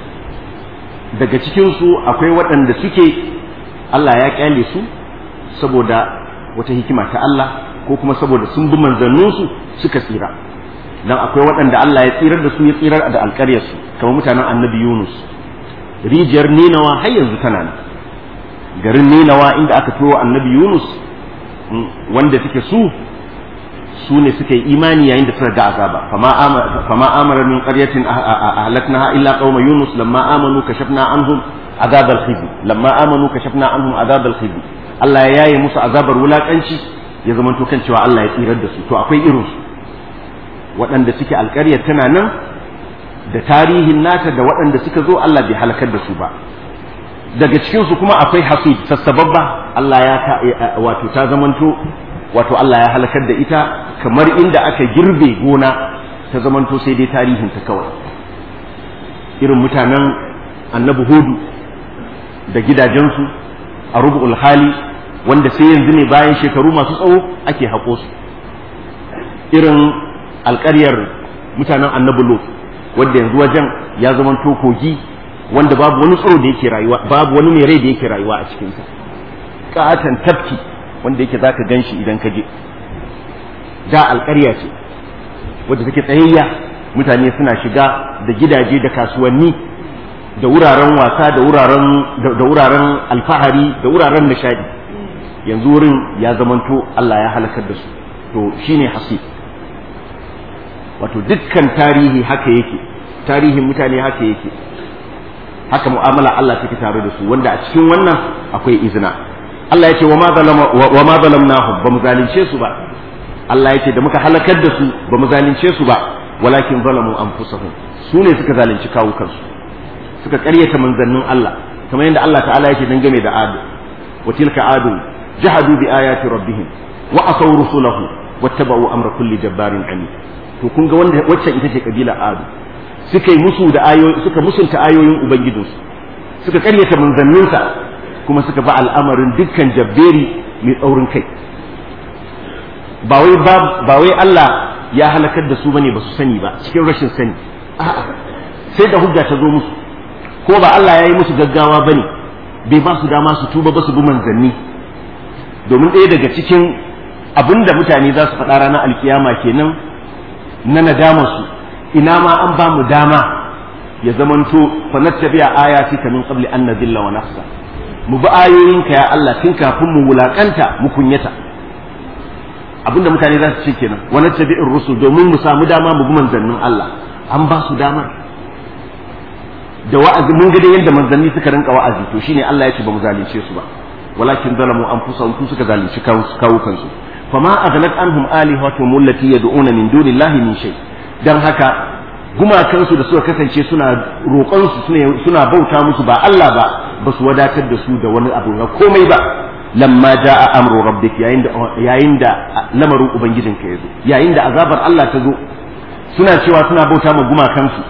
daga cikinsu akwai waɗanda suke Allah ya ƙyale su saboda wata hikima ta Allah ko kuma saboda sun bi manzanninsu suka tsira dan akwai waɗanda Allah ya tsirar da su ya tsirar da alƙaryarsu kamar mutanen annabi Yunus rijiyar Ninawa har yanzu tana nan garin Ninawa inda aka turo annabi Yunus wanda suke su su ne suka yi imani yayin da suka ga azaba fama amara min qaryatin ahlaknaha illa qauma yunus lamma amanu kashafna anhum azab al-khizi lamma amanu kashafna anhum azab al-khizi Allah ya yaye musu azabar wulakanci ya zama to kan cewa Allah ya tsirar da su to akwai irin su waɗanda suke alƙaryar tana nan da tarihin nata da waɗanda suka zo Allah bai halakar da su ba daga cikin su kuma akwai hasid sassababba Allah ya wato ta zamanto wato Allah ya halakar da ita kamar inda aka girbe gona ta zamanto sai dai tarihin ta kawai irin mutanen annabi hudu da gidajensu a rubu'ul hali wanda sai yanzu ne bayan shekaru masu tsawo ake haƙo su irin alƙaryar mutanen annabi lot wanda yanzu wajen ya zamanto kogi wanda babu wani tsoro da yake rayuwa babu wani mai rai da yake rayuwa a cikinsa ƙaton tafki wanda yake zaka gan shi idan ka je da alƙarya ce wadda take tsayayya mutane suna shiga da gidaje da kasuwanni da wuraren wasa da wuraren da wuraren alfahari da wuraren nishadi yanzu wurin ya zamanto Allah ya halakar da su to shine hasib wato dukkan tarihi haka yake tarihin mutane haka yake haka mu'amala Allah take tare da su wanda a cikin wannan akwai izina Allah ya ce wa ma zalamnahum ba mu zalunce su ba Allah ya ce da muka halakar da su ba mu zalunce su ba walakin zalamu anfusahum su ne suka zalunci kawukansu suka ƙaryata manzannin Allah kamar yadda Allah ta'ala yake dangane da adu wa tilka adu jahadu bi ayati rabbihim wa asaw rusulahu wattaba'u amra kulli jabbarin ani to kun ga wanda waccan ita ce kabila adu suka yi musu da ayoyi suka musunta ayoyin ubangijinsu suka karyata manzanninsa kuma suka ba al'amarin dukkan jabberi mai tsaurin kai ba wai ba wai Allah ya halakar da su bane ba su sani ba cikin rashin sani a'a sai da hujja ta zo musu ko ba Allah ya yi musu gaggawa bane bai ba su dama su tuba ba su bi manzanni domin ɗaya daga cikin abinda mutane za su faɗa ranar alkiyama kenan na nadama su ina ma an ba mu dama ya zamanto fa nattabi'a ayati ka min qabli an nadilla wa nafsa mu bi ayoyinka ya Allah tun kafin mu wulakanta mu kunyata abinda mutane za su ce kenan wa nattabi'ir rusul domin mu samu dama mu bi manzannin Allah an ba su damar da wa'azi mun ga dai yadda manzanni suka rinka wa'azi to shine Allah ya ce ba mu zalunce su ba walakin zalamu anfusahum su suka zalunci kawo kansu fama aghnat anhum alihatuhum allati yad'una min dunillahi min shay dan haka gumakansu da suka kasance suna roƙon su suna bauta musu ba Allah ba ba su wadatar da su da wani abu na komai ba lamma jaa amru rabbik yayin da yayin da lamarin ubangijinka ya zo yayin da azabar Allah ta zo suna cewa suna bauta ma gumakansu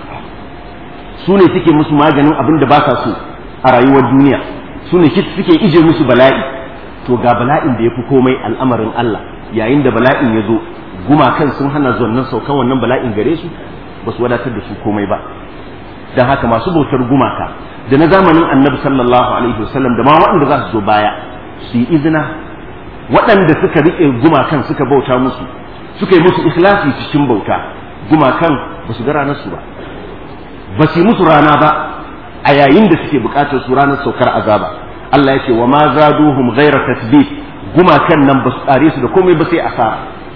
su ne suke musu maganin abin da ba sa so a rayuwar duniya su ne suke ije musu bala'i to ga bala'in da ya fi komai al'amarin Allah yayin da bala'in ya zo gumakan sun hana zonnan saukan wannan bala'in gare su ba su wadatar da su komai ba don haka masu bautar gumaka da na zamanin annabi sallallahu alaihi wasallam da ma waɗanda za su zo baya su yi izina waɗanda suka riƙe gumakan suka bauta musu suka yi musu ikhlasi cikin bauta gumakan ba su ga ranar su ba ba su yi musu rana ba a yayin da suke buƙatar su ranar saukar azaba Allah ya ce wa ma zaduhum ghayra tasbih gumakan nan ba su tsare su da komai ba sai asara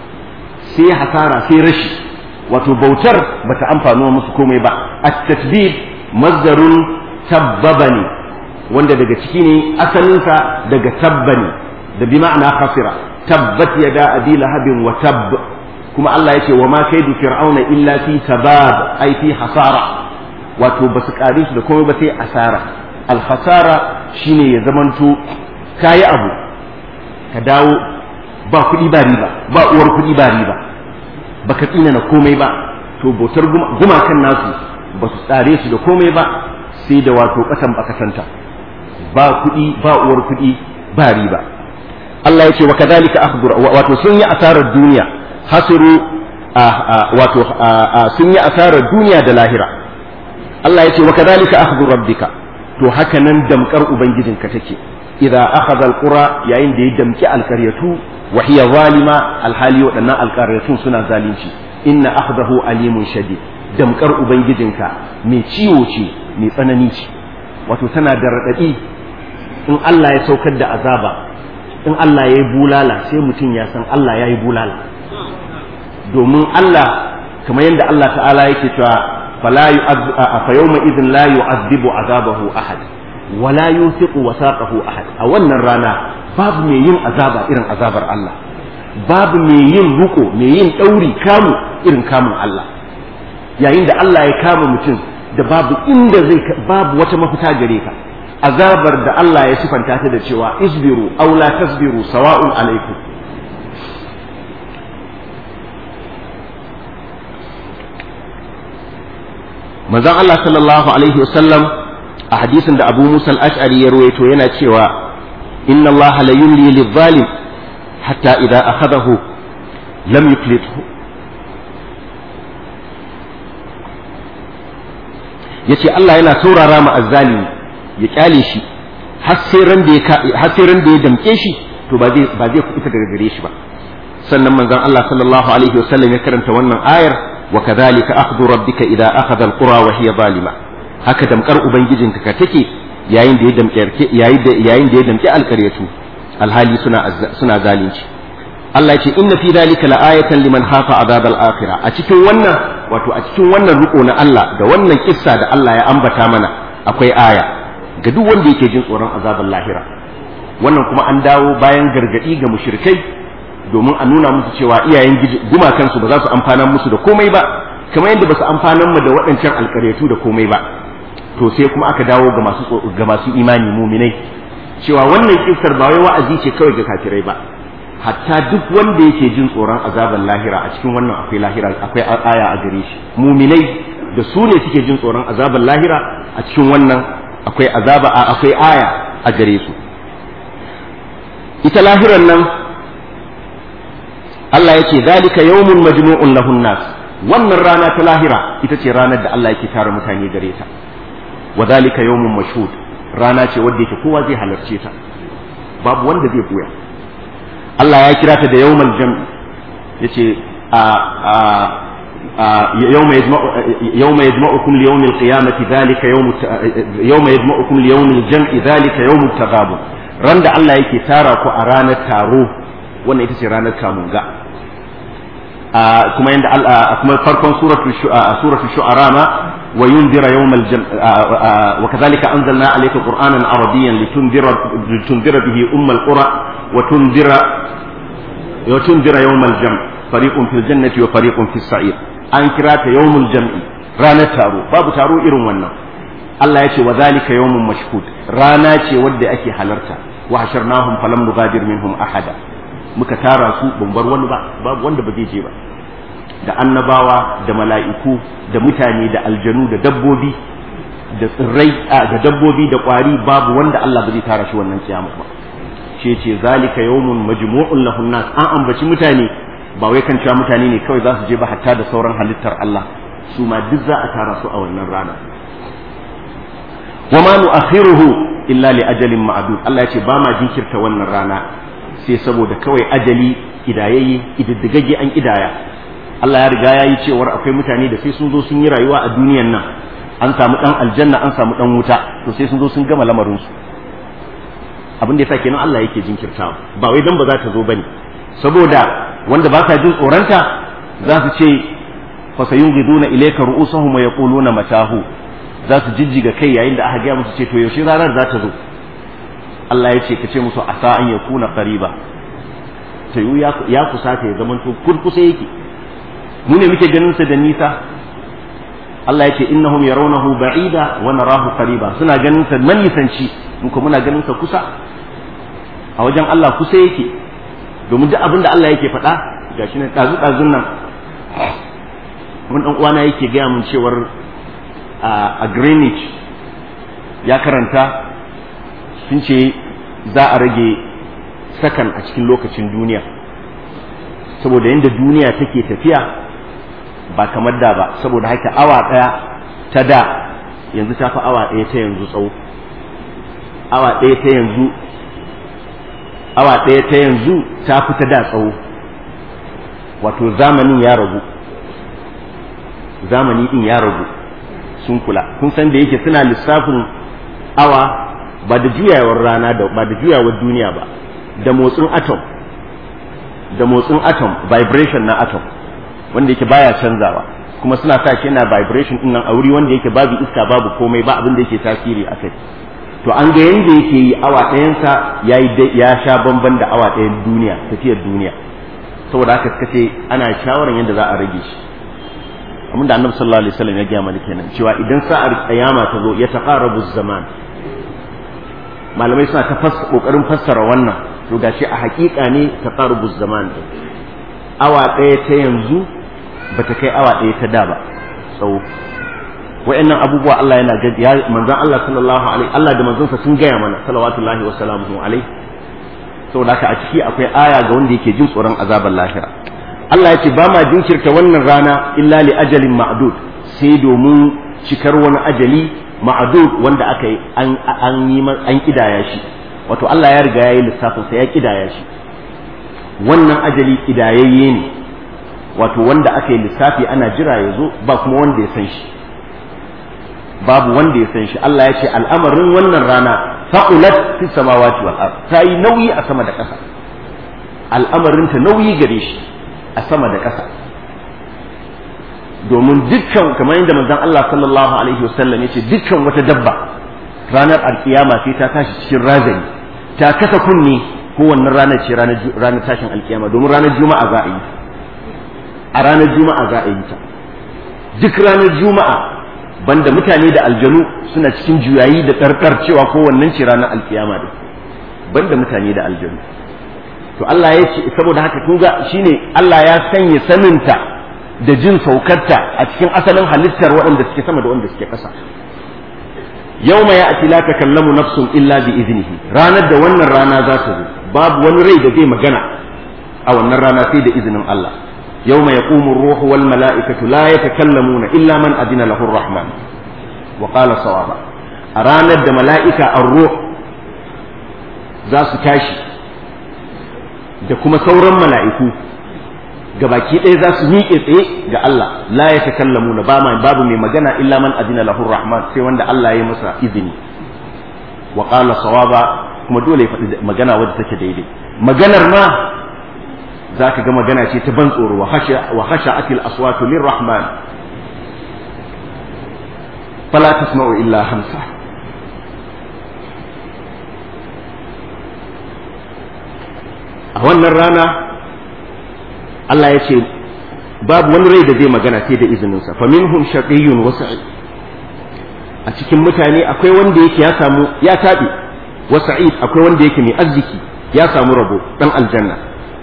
sai hasara sai rashi wato bautar bata amfano musu komai ba at-tasbih mazdarun tabbaba ne wanda daga ciki ne asalinsa daga tabba ne da bi ma'ana khasira tabbat yada abi lahabin wa tabb kuma Allah yake wa ma kaidu fir'auna illa fi tabab ai fi hasara wato basu kare su da komai ba sai asara al khasara shine ya zamanto kayi abu ka dawo ba kuɗi ba riba ba uwar kuɗi ba riba baka tsina na komai ba to bautar gumakan nasu ba su tsare su da komai ba sai da wato kasan bakasanta ba kuɗi ba uwar kuɗi ba riba Allah ya ce wa kadhalika akhdhu wato sun yi asarar duniya hasiru wato sun yi asarar duniya da lahira Allah ya ce wa kadhalika akhdhu rabbika to haka nan damkar ubangijinka take idza akhadha alqura yayin da ya damki alkaryatu wa hiya zalima alhali waɗannan alkaryatun suna zalunci inna akhdahu alimun shadid damkar ubangijinka mai ciwo ce mai tsanani ce wato tana da raɗaɗi in Allah ya saukar da azaba in Allah ya yi bulala sai mutum ya san Allah ya yi bulala domin Allah kamar yadda Allah ta'ala yake cewa fala fa yawma idhin la yu'adhibu azabahu ahad wala yuthiqu wasaqahu ahad a wannan rana babu mai yin azaba irin azabar Allah babu mai yin ruko mai yin dauri kamu irin kamun Allah yayin da Allah ya kama mutum da babu inda zai babu wata mafita gare ka azabar da Allah ya sifanta ta da cewa isbiru aw la tasbiru sawa'un alaikum manzon Allah sallallahu alaihi wasallam a hadisin da Abu Musa al-Ash'ari ya ruwaito yana cewa inna Allah la yumli lidh-dhalim hatta idza akhadahu lam yuflithu yace Allah yana saurara ma azzalimi ya kyale shi har sai ran da ya har sai ran da ya damke shi to ba zai ba zai kuɓuta daga gare shi ba sannan manzon Allah sallallahu alaihi wasallam ya karanta wannan ayar wa kadhalika akhdhu rabbika idza akhadha alqura wa hiya zalima haka damkar ubangijinka ka take yayin da ya damke yayin da yayin da ya damke alkaryatu alhali suna suna zalunci Allah ya ce inna fi dhalika la'ayatan liman khafa azab al-akhirah a cikin wannan wato a cikin wannan riko na Allah da wannan kissa da Allah ya ambata mana akwai aya ga duk wanda yake jin tsoron azabar lahira wannan kuma an dawo bayan gargadi ga mushrikai domin a nuna musu cewa iyayen gumakansu ba za su amfana musu da komai ba kamar yadda ba su amfanan mu da waɗancan alƙaryatu da komai ba to sai kuma aka dawo ga masu ga masu imani muminai cewa wannan kissar ba wai wa'azi ce kawai ga kafirai ba hatta duk wanda yake jin tsoron azabar lahira a cikin wannan akwai lahira akwai aya a gare shi muminai da su ne suke jin tsoron azabar lahira a cikin wannan akwai azaba akwai aya a gare su ita lahiran nan Allah yake zalika yawmun majmu'un lahun nas wannan rana ta lahira ita ce ranar da Allah yake tara mutane gare ta wa zalika yawmun mashhud rana ce wanda yake kowa zai halarce ta babu wanda zai buya Allah ya kira ta da yawmal jam'i yace a a yawma yajma'u yawma yajma'ukum li yawmil qiyamati dhalika yawm yawma yajma'ukum li yawmil jam'i dhalika yawmut taghabun ran da Allah yake tara ku a ranar taro wannan ita ce ranar kamunga kuma yanda kuma farkon suratul suratul shu'ara ma wa yunzira yawmal jam wa kadhalika anzalna alayka qur'anan arabiyyan litundira litundira bihi ummal qura wa tundira wa tundira yawmal jam fariqun fil jannati wa fariqun fis sa'ir an kira ta yawmul jam'i ranar taro babu taro irin wannan Allah ya ce wa zalika yawmun mashhud rana ce wadda ake halarta wa hasharnahum falam nugadir minhum ahada muka tara su ban bar wani ba babu wanda ba zai je ba da annabawa da mala'iku da mutane da aljanu da dabbobi da tsirrai da dabbobi da kwari babu wanda Allah ba zai tara shi wannan kiyama ba ce ce zalika yawmun majmu'un lahun nas an ambaci mutane ba wai kan cewa mutane ne kawai za su je ba hatta da sauran halittar Allah su ma duk za a tara su a wannan rana wa ma nu'akhiruhu illa li ajalin ma'dud Allah ya ce ba ma jinkirta wannan rana sai saboda kawai ajali idayayye ididdigagge an idaya Allah ya riga ya yi cewar akwai mutane da sai sun zo sun yi rayuwa a duniyan nan an samu dan aljanna an samu dan wuta to sai sun zo sun gama lamarin su abin da yasa kenan Allah yake jinkirtawa ba wai dan ba za ta zo bane saboda wanda ba sa jin tsoronta za su ce fa sayunghiduna ilayka ru'usahum wa yaquluna matahu za su jijjiga kai yayin da aka gaya musu ce to yaushe ranar za ta zo Allah ya ce ka ce musu asa an ya kuna qariba ta yi ya kusa ta ya zaman to kurkusa yake mu ne muke ganin sa da nisa Allah ya ce innahum yarawnahu ba'ida wa narahu qariba suna ganin sa manisanci mu kuma muna ganin sa kusa a wajen Allah kusa yake domin duk abin da Allah yake faɗa gashi ne dazu dazun nan mun dan uwana yake gaya mun cewar a Greenwich ya karanta sun ce za a rage sakan a cikin lokacin duniya saboda yadda duniya take tafiya ba kamar da ba saboda haka awa ɗaya ta da yanzu ta fi awa ɗaya ta yanzu tsawo awa ɗaya ta yanzu awa ɗaya ta yanzu ta fi ta da tsawo wato zamanin ya ragu zamani ɗin ya ragu sun kula kun san da yake suna lissafin awa ba da juyawar rana da ba da juyawar duniya ba da motsin atom da motsin atom vibration na atom wanda yake baya canzawa kuma suna sa shi yana vibration din nan a wuri wanda yake babu iska babu komai ba abin da yake tasiri a kai to an ga yanda yake yi awa ɗayansa ya yi ya sha bamban da awa ɗayan duniya tafiyar duniya saboda haka suka ce ana shawaran yadda za a rage shi abin da annabi sallallahu alaihi wasallam ya gaya mana kenan cewa idan sa'ar kiyama ta zo ya taqarabu zaman malamai suna ta kokarin fassara wannan to gashi a hakika ne taqarabu zaman awa ɗaya ta yanzu bata kai awa ɗaya ta da ba tsawo wa'annan abubuwa Allah yana ya manzon Allah sallallahu alaihi Allah da manzonsa sun gaya mana salawatullahi wa salamuhu alaihi saboda haka a ciki akwai aya ga wanda yake jin tsoron azabar lahira Allah ya ce ba ma jinkirta wannan rana illa li ajalin ma'dud sai domin cikar wani ajali ma'dud wanda aka yi an an yi an kidaya shi wato Allah ya riga yayi lissafin sa ya kidaya shi wannan ajali kidayayye ne wato wanda aka yi lissafi ana jira ya zo ba kuma wanda ya san shi babu wanda ya san shi Allah ya ce al'amarin wannan rana faqulat fi samawati wal ard ta yi nauyi a sama da ƙasa al'amarin ta nauyi gare shi a sama da ƙasa domin dukkan kamar yadda manzon Allah sallallahu alaihi wasallam ya ce dukkan wata dabba ranar alkiyama sai ta tashi cikin razani ta kasa kunne ko wannan ranar ce ranar tashin alkiyama domin ranar juma'a za a yi a ranar juma'a za a yi ta duk ranar juma'a banda mutane da aljanu suna cikin juyayi da tsarkar cewa ko wannan ce ranar alkiyama da banda mutane da aljanu to Allah ya ce saboda haka kun ga shine Allah ya sanya saninta da jin saukarta a cikin asalin halittar waɗanda suke sama da waɗanda suke ƙasa yawma ya'ti la takallamu nafsun illa bi iznihi ranar da wannan rana za ta zo babu wani rai da zai magana a wannan rana sai da izinin Allah yawma yaqumu ar-ruhu wal mala'ikatu la yatakallamuna illa man adina lahu ar-rahman wa qala sawaba a ranar da mala'ika ar-ruh za su tashi da kuma sauran mala'iku gabaki ɗaya za su miƙe tsaye ga Allah la ya takallamu na ba babu mai magana illa man adina lahu rahman sai wanda Allah ya yi masa izini wa qala sawaba kuma dole ya faɗi magana wadda take daidai maganar ma za ka ga magana ce ta ban tsoro wa hasha atil aswatu lirrahman fala tasma'u illa hamsa a wannan rana Allah ya ce babu wani rai da zai magana sai da izininsa fa minhum shaqiyyun wa sa'id a cikin mutane akwai wanda yake ya samu ya tabi wa sa'id akwai wanda yake mai arziki ya samu rabo dan aljanna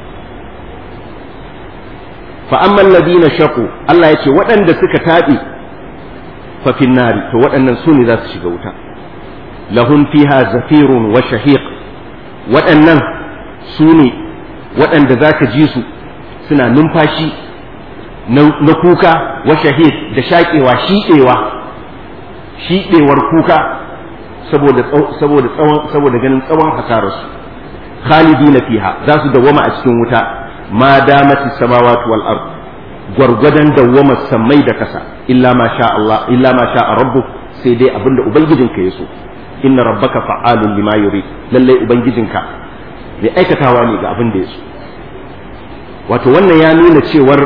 fa amma alladhina shaqu Allah ya ce waɗanda suka tabi fa fin nari to waɗannan su ne za su shiga wuta lahum fiha zafirun wa shahiq waɗannan su ne waɗanda za ka ji su suna numfashi na kuka wa shahid da shaƙewa shiɗewa shiɗewar kuka saboda saboda tsawon saboda ganin tsawon hasararsu khalidina fiha za su dawwama a cikin wuta ma damati samawati wal ard gwargwadon dawwama sammai da kasa illa ma sha Allah illa ma sha rabbuk sai dai abinda ubangijinka ya so inna rabbaka fa'alun lima yuri lalle ubangijinka mai aikatawa ne ga abin da ya so wato wannan ya nuna cewar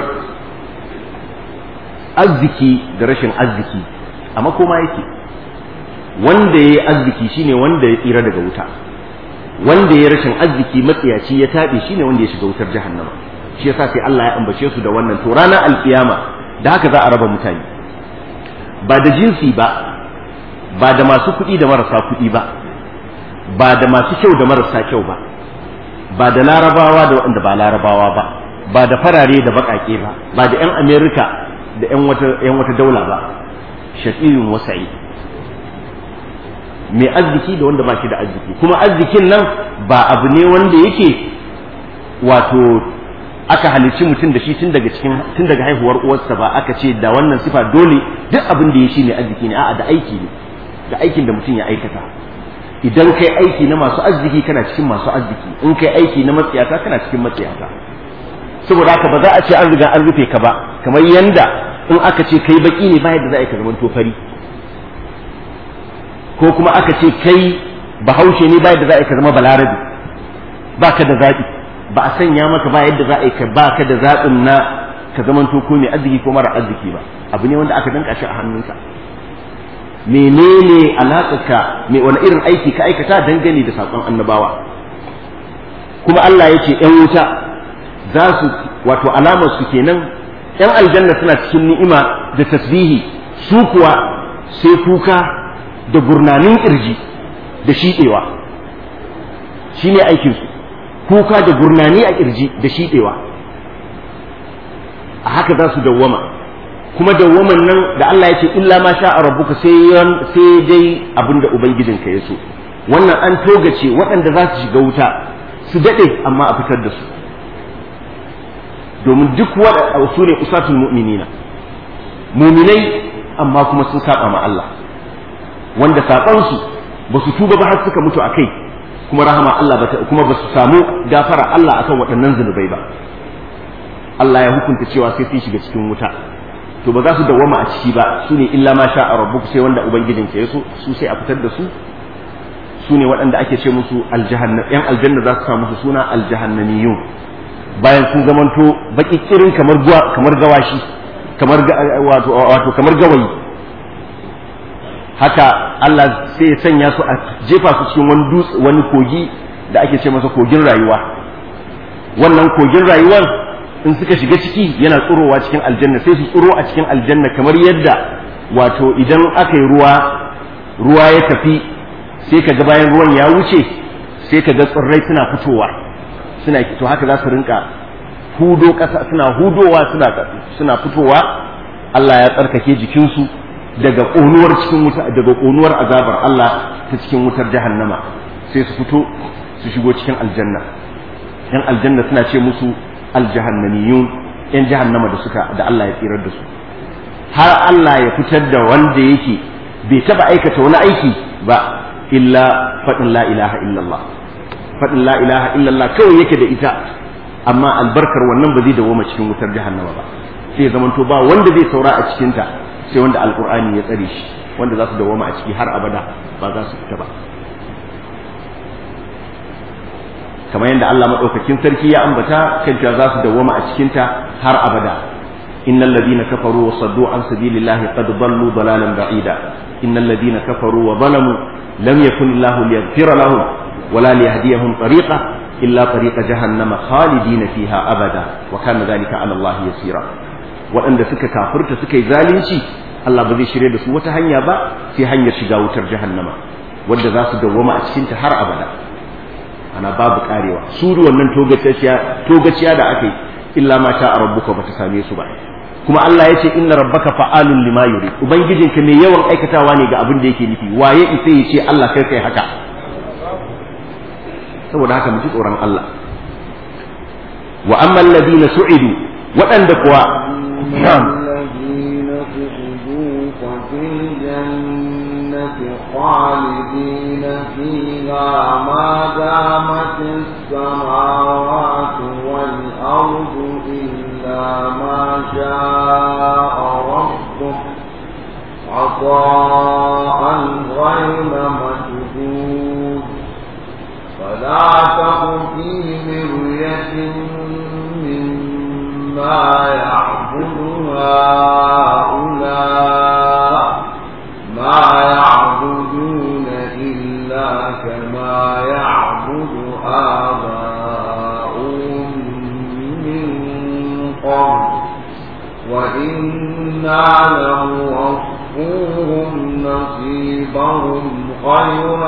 arziki da rashin arziki a makoma yake wanda ya yi arziki shine wanda ya tsira daga wuta wanda ya rashin arziki matsiyaci ya taɓe shine wanda ya shiga wutar jahannama shi yasa sai Allah ya ambace su da wannan to ranar alkiyama da haka za a raba mutane ba da jinsi ba ba da masu kuɗi da marasa kuɗi ba ba da masu kyau da marasa kyau ba ba da larabawa da waɗanda ba larabawa ba ba da farare da baƙaƙe ba ba da 'yan amerika da 'yan wata daula ba shaƙiyun wasa'i mai arziki da wanda ba shi da arziki kuma arzikin nan ba abu ne wanda yake wato aka halicci mutum da shi tun daga cikin tun daga haihuwar uwarsa ba aka ce da wannan sifa dole duk abin da ya shi mai arziki ne a'a da aiki ne da aikin da mutum ya aikata idan kai aiki na masu arziki kana cikin masu arziki in kai aiki na matsiyata kana cikin matsiyata saboda haka ba za a ce an riga an rufe ka ba kamar yanda in aka ce kai baki ne ba yadda za a yi ka zaman fari ko kuma aka ce kai bahaushe ne ba yadda za a yi ka zama balarabi ba ka da zaɓi ba a sanya maka ba yadda za a yi ka ba ka da zaɓin na ka zaman ko mai arziki ko mara arziki ba abu ne wanda aka danka shi a hannunka menene alaƙarka me wani irin aiki ka aikata dangane da saƙon annabawa kuma Allah ya ce ‘yan wuta za su wato alamar su kenan ‘yan aljanna suna cikin ni'ima da tasbihi su kuwa sai kuka da gurnanin ƙirji da shiɗewa shi ne aikinsu kuka da gurnani a ƙirji da shiɗewa a haka za su dawwama kuma dawwaman nan da Allah ya ce illa ma sha rabbuka sai sai dai abinda ubangijinka ya so wannan an togace waɗanda za su shiga wuta su daɗe amma a fitar da su domin duk waɗanda su ne usatul mu'minina muminai amma kuma sun saba ma Allah wanda saɓansu ba su tuba ba har suka mutu a kai kuma rahama Allah ba kuma ba su samu gafara Allah akan waɗannan zunubai ba Allah ya hukunta cewa sai sun shiga cikin wuta to ba za su dawwama a ciki ba su ne illa ma sha a rabbuk sai wanda ubangijin ka yaso su sai a fitar da su su ne waɗanda ake ce musu aljahanna yan aljanna za su sa musu suna aljahannamiyun bayan sun zamanto baki kirin kamar kamar gawashi kamar wato wato kamar gawayi haka Allah sai ya sanya su a jefa su cikin wani dutse wani kogi da ake ce masa kogin rayuwa wannan kogin rayuwar in suka shiga ciki yana tsurowa cikin aljanna sai su tsuro a cikin aljanna kamar yadda wato idan aka yi ruwa ruwa ya tafi sai ka ga bayan ruwan ya wuce sai ka ga tsirrai suna fitowa suna to haka za su rinka hudo ƙasa suna hudowa suna suna fitowa Allah ya tsarkake jikinsu daga ƙonuwar cikin wuta daga ƙonuwar azabar Allah ta cikin wutar jahannama sai su fito su shigo cikin aljanna yan aljanna suna ce musu aljahannamiyun yan jahannama da suka da Allah ya tsirar da su har Allah ya fitar da wanda yake bai taba aikata wani aiki ba illa faɗin la ilaha illallah faɗin la ilaha illallah kawai yake da ita amma albarkar wannan ba zai dawoma cikin wutar jahannama ba sai zamanto ba wanda zai saura a cikinta sai wanda alkur'ani ya tsare shi wanda za su dawoma a ciki har abada ba za su fita ba kamar yadda Allah madaukakin sarki ya ambata kan cewa za su dawoma a cikinta har abada innal ladina kafaru wa saddu an sabilillahi qad dallu dalalan ba'ida innal ladina kafaru wa zalamu lam yakun Allah liyaghfira lahum wala liyahdiyahum tariqa illa tariqa jahannama khalidina fiha abada wa kana dhalika ala Allah yasira waɗanda suka kafirta suka yi zalunci Allah ba zai shirye da su wata hanya ba sai hanyar shiga wutar jahannama wadda za su dawwama a cikinta har abada ana babu karewa su wannan togaciya da aka yi illa ma sha rabbuka bata same su ba kuma Allah ya ce inna rabbaka fa'alun lima yuri ubangijinka mai yawan aikatawa ne ga abin da yake nufi waye isa ya ce Allah kai kai haka saboda haka mu ji tsoron Allah wa amma alladhina su'idu waɗanda kuwa الذين سعدوا ففي الجنة خالدين فيها ما دامت السماوات والأرض إلا ما شاء ربك عطاء غير مجدود فلا تك في مرية مما يعبد هؤلاء ما يعبدون إلا كما يعبد آباؤهم من قبل وإنا لموفوهم نصيبهم غير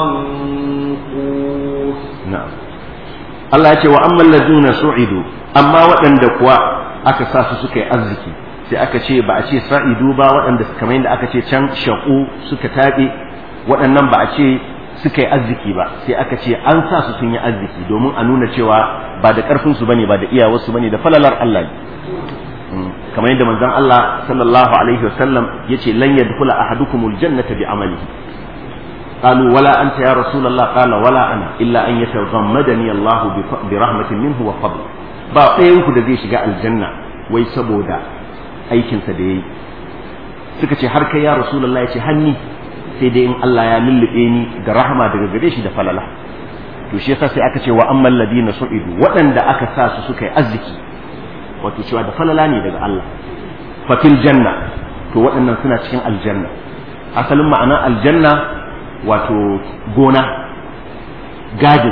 منقوص na'am Allah ya ce wa amman laduna su'idu amma waɗanda kuwa aka sa su suka yi arziki sai aka ce ba a ce sa'idu ba waɗanda kamar yadda aka ce can shaƙu suka taɓe waɗannan ba a ce suka yi arziki ba sai aka ce an sa su sun yi arziki domin a nuna cewa ba da ƙarfin su bane ba da iyawarsu bane da falalar Allah ne kamar yadda manzon Allah sallallahu alaihi wasallam yace lan yadkhula ahadukumul jannata bi amalihi قالوا ولا أنت يا رسول الله قال ولا أنا إلا أن يتغمدني الله برحمة منه وفضل ba ɗayanku da zai shiga aljanna wai saboda aikinsa da ya yi suka ce har kai ya rasulullah ya ce hanni sai dai in Allah ya lullube ni da rahama daga gare shi da falala to shi yasa sai aka ce wa ammal ladina su'idu waɗanda aka sa su suka yi arziki wato cewa da falala ne daga Allah fatil janna to waɗannan suna cikin aljanna asalin ma'anar aljanna wato gona gadin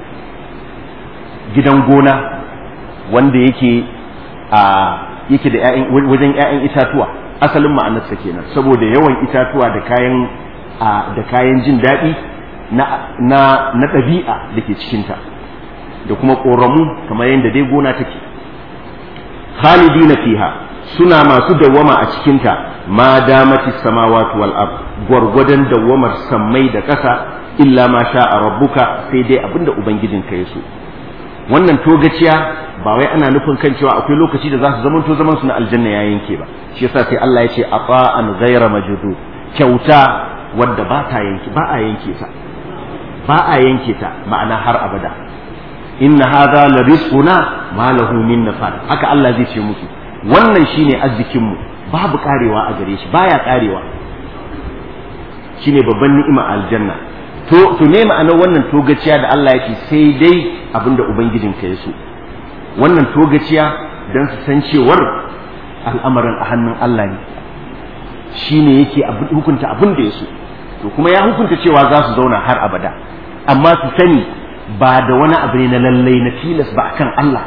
gidan gona wanda yake a yake da wajen 'ya'yan itatuwa asalin ma'anarsa kenan saboda yawan itatuwa da kayan da kayan jin daɗi na na na ɗabi'a da ke cikinta da kuma ƙoramu kamar yadda dai gona take khalidina fiha suna masu dawwama a cikinta ma damati samawati wal ard gwargwadon dawwamar sammai da ƙasa illa ma sha a rabbuka sai dai abinda ubangijinka ya so wannan togaciya ba wai ana nufin kan cewa akwai lokaci da za su zamanto zaman su na aljanna ya yanke ba shi yasa sai Allah ya ce ata'an ghayra majdu kyauta wadda ba ta yanke ba a yanke ta ba a yanke ta ma'ana har abada inna hadha la rizquna ma lahu min nafad haka Allah zai ce musu wannan shine arzikin mu babu karewa a gare shi baya karewa shine babban ni'ima aljanna to to ne ma'anar wannan togaciya da Allah yake sai dai abinda ubangijinka ya so wannan togaciya dan su san cewar al'amarin a hannun Allah ne shine yake hukunta abin da ya so to kuma ya hukunta cewa za su zauna har abada amma su sani ba da wani abu ne na lallai na tilas ba akan Allah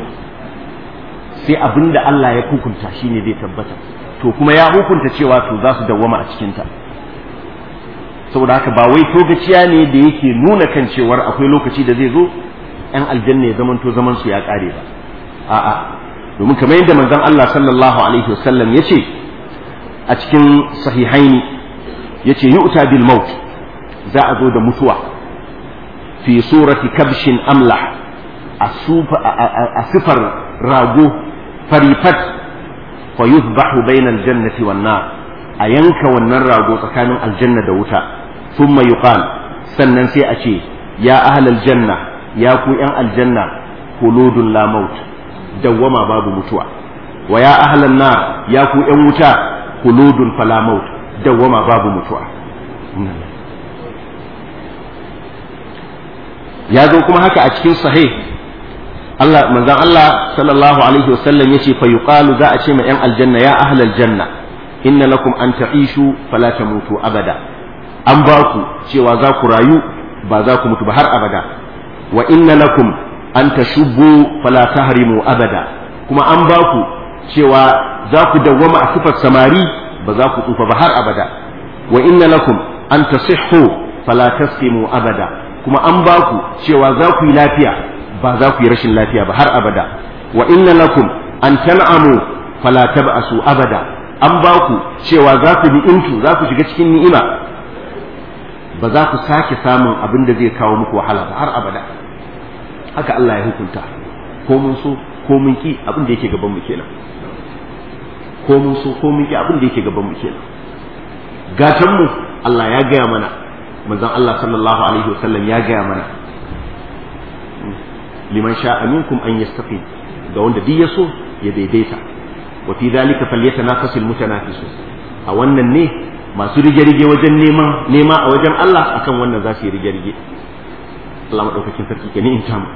sai abin da Allah ya hukunta shine zai tabbata to kuma ya hukunta cewa to za su dawwama a cikinta saboda haka ba wai togaciya ne da yake nuna kan cewar akwai lokaci da zai zo yan aljanna ya zamanto zaman su ya kare ba a'a domin kamar yadda manzon Allah sallallahu alaihi wasallam yace a cikin sahihaini yace yu'ta bil maut za a zo da mutuwa fi surati kabshin amlah a sifar rago farifat fa yuzbahu bainal jannati wan nar a yanka wannan rago tsakanin aljanna da wuta thumma yuqal sannan sai a ce ya ahlal janna ya ku yan aljanna khuludun la maut dawwama babu mutuwa wa ya ahlan nar ya ku yan wuta khuludun fala maut dawwama babu mutuwa ya zo kuma haka a cikin sahih Allah manzon Allah sallallahu alaihi wasallam yace fa yuqalu za a ce ma yan aljanna ya ahlal janna inna lakum an ta'ishu fala tamutu abada an ba ku cewa za ku rayu ba za ku mutu ba har abada wa inna lakum an tashubbu fala tahrimu abada kuma an ba ku cewa za ku dawwama a sifar samari ba za ku tsufa ba har abada wa inna lakum an tasihhu fala tasqimu abada kuma an ba ku cewa za ku yi lafiya ba za ku yi rashin lafiya ba har abada wa inna lakum an tan'amu fala tab'asu abada an ba ku cewa za ku ni'imtu za ku shiga cikin ni'ima ba za ku sake samun abin da zai kawo muku wahala ba har abada haka Allah ya hukunta ko mun so ko mun ki abin da yake gaban mu kenan ko mun so ko mun ki abin da yake gaban mu kenan gatan mu Allah ya gaya mana manzon Allah sallallahu alaihi wasallam ya gaya mana liman sha'a minkum an yastaqim ga wanda duk ya so ya daidaita wa fi dhalika falyatanafasul mutanafisun a wannan ne masu rige-rige wajen neman nema a wajen Allah akan wannan za su yi rige-rige Allah madaukakin sarki ke ni in tamu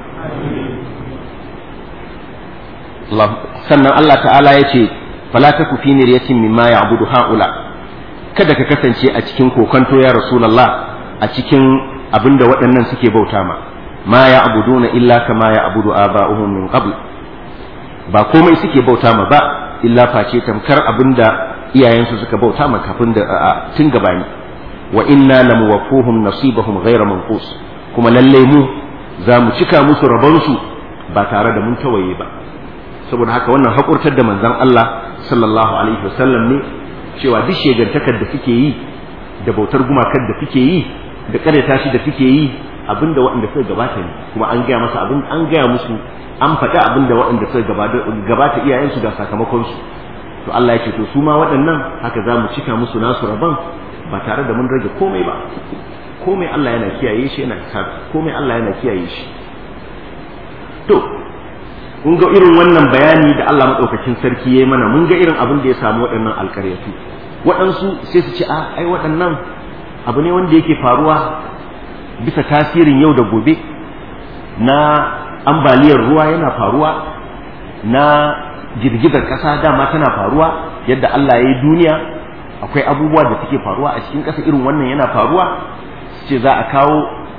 sannan Allah ta'ala ya ce fala taku fi miryatin mimma ya'budu haula kada ka kasance a cikin kokonto ya rasulullah a cikin abinda waɗannan suke bauta ma ma ya'buduna illa kama ya'budu aba'uhum min qabl ba komai suke bauta ma ba illa face tamkar abinda iyayensu suka bauta ma kafin da tun gabani wa inna lamuwaffuhum nasibahum ghayra manqus kuma lalle mu za mu cika musu rabonsu ba tare da mun tawaye ba saboda haka wannan haƙurtar da manzon Allah sallallahu alaihi wasallam ne cewa duk shegantakar da suke yi da bautar gumakar da suke yi da karyata shi da suke yi abinda waɗanda suka gabata ne kuma an gaya masa abin an gaya musu an faɗa abinda waɗanda suka gabata iyayensu ga sakamakon su to Allah ya ce to su ma waɗannan haka za mu cika musu nasu rabon ba tare da mun rage komai ba komai Allah yana kiyaye shi yana komai Allah yana kiyaye shi to mun ga irin wannan bayani da Allah maɗaukakin sarki ya yi mana mun ga irin abin da ya samu waɗannan alƙaryatu waɗansu sai su ce a ai waɗannan abu ne wanda yake faruwa bisa tasirin yau da gobe na ambaliyar ruwa yana faruwa na girgizar ƙasa dama tana faruwa yadda Allah ya yi duniya akwai abubuwa da suke faruwa a cikin ƙasa irin wannan yana faruwa su ce za a kawo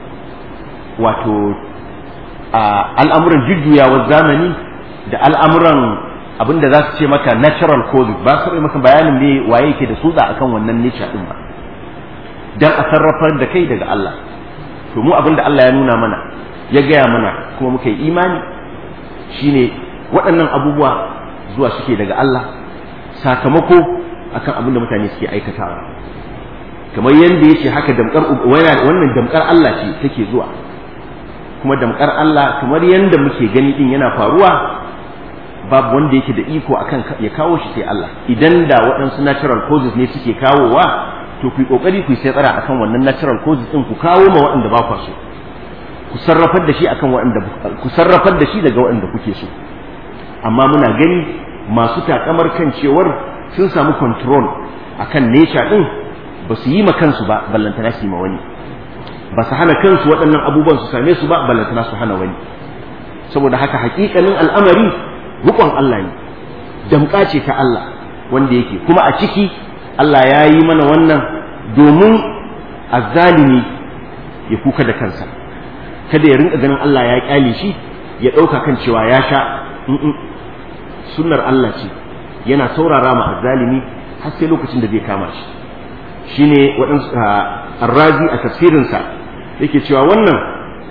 wato al'amuran jujjuyawar zamani da al'amuran abin da za su ce maka natural causes ba su maka bayanin ne waye yake da tsutsa akan wannan nature din ba dan a sarrafar da kai daga Allah to mu abin da Allah ya nuna mana ya gaya mana kuma muka yi imani shine waɗannan abubuwa zuwa suke daga Allah sakamako akan abin da mutane suke aikatawa kamar yadda yace haka damkar wannan damkar Allah ce take zuwa kuma damkar Allah kamar yadda muke gani din yana faruwa babu wanda yake da iko akan ya kawo shi sai Allah idan da waɗansu natural causes ne suke kawowa to ku yi kokari ku sai tsara akan wannan natural causes din ku kawo ma waɗanda ba ku so ku sarrafar da shi akan waɗanda ku sarrafar da shi daga waɗanda kuke so amma muna gani masu takamar kan cewar sun samu control akan nature din ba su yi ma kansu ba ballantana su yi ma wani ba su hana kansu waɗannan abubuwan su same su ba ballantana su hana wani saboda haka hakikanin al'amari rukon Allah ne damƙa ce ta Allah wanda yake kuma a ciki Allah ya yi mana wannan domin azzalimi ya kuka da kansa kada ya rinka ganin Allah ya kyale shi ya ɗauka kan cewa ya sha sunnar Allah ce yana saurara ma azzalimi har sai lokacin da zai kama shi shine waɗansu arrazi a tafsirinsa yake cewa wannan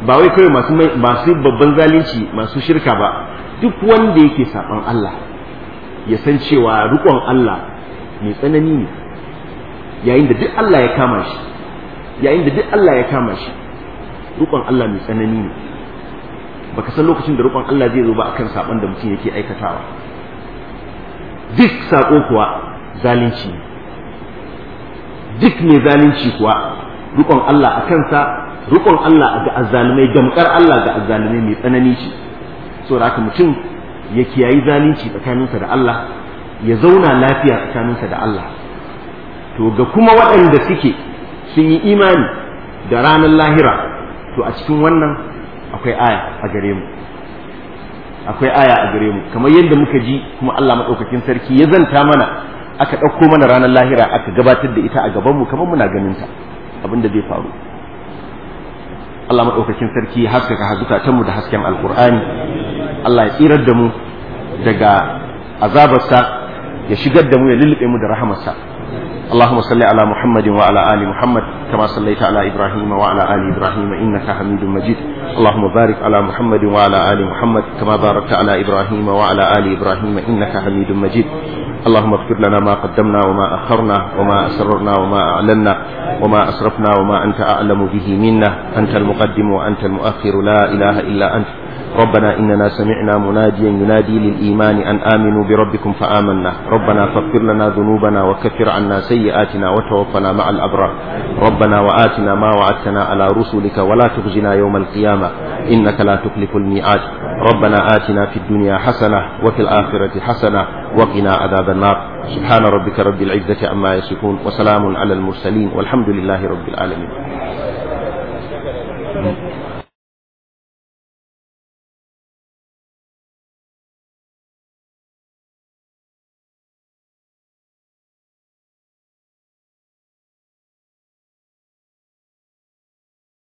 ba wai kawai masu masu babban zalunci masu shirka ba duk wanda yake saban Allah ya san cewa rukon Allah mai tsanani ne yayin da duk Allah ya kama shi yayin da duk Allah ya kama shi rukon Allah mai tsanani ne baka san lokacin da rukon Allah zai zo ba akan saban da mutum yake aikatawa duk sako kuwa zalunci ne duk mai zalunci kuwa rukon Allah a kansa rukon Allah ga azzalumai damkar Allah ga azzalumai mai tsanani ce saboda haka mutum ya kiyayi zalunci tsakaninsa da Allah ya zauna lafiya tsakaninsa da Allah to ga kuma waɗanda suke sun yi imani da ranar lahira to a cikin wannan akwai aya a gare mu akwai aya a gare mu kamar yadda muka ji kuma Allah maɗaukakin sarki ya zanta mana aka ɗauko mana ranar lahira aka gabatar da ita a gabanmu kamar muna ganin ta abin da zai faru Allah maɗaukakin sarki ya haskaka hazukatanmu da hasken alkur'ani Allah ya tsirar da mu daga azabarsa ya shigar da mu ya lullube mu da rahamarsa اللهم صل على محمد وعلى آل محمد كما صليت على إبراهيم وعلى آل إبراهيم إنك حميد مجيد اللهم بارك على محمد وعلى آل محمد كما باركت على إبراهيم وعلى آل إبراهيم إنك حميد مجيد اللهم اغفر لنا ما قدمنا وما أخرنا وما أسررنا وما أعلنا وما أسرفنا وما أنت أعلم به منا أنت المقدم وأنت المؤخر لا إله إلا أنت ربنا إننا سمعنا مناديا ينادي للإيمان أن آمنوا بربكم فآمنا ربنا فاغفر لنا ذنوبنا وكفر عنا سيئاتنا وتوفنا مع الأبرار ربنا وآتنا ما وعدتنا على رسلك ولا تخزنا يوم القيامة إنك لا تخلف الميعاد ربنا آتنا في الدنيا حسنة وفي الآخرة حسنة وقنا عذاب النار سبحان ربك رب العزة عما يصفون وسلام على المرسلين والحمد لله رب العالمين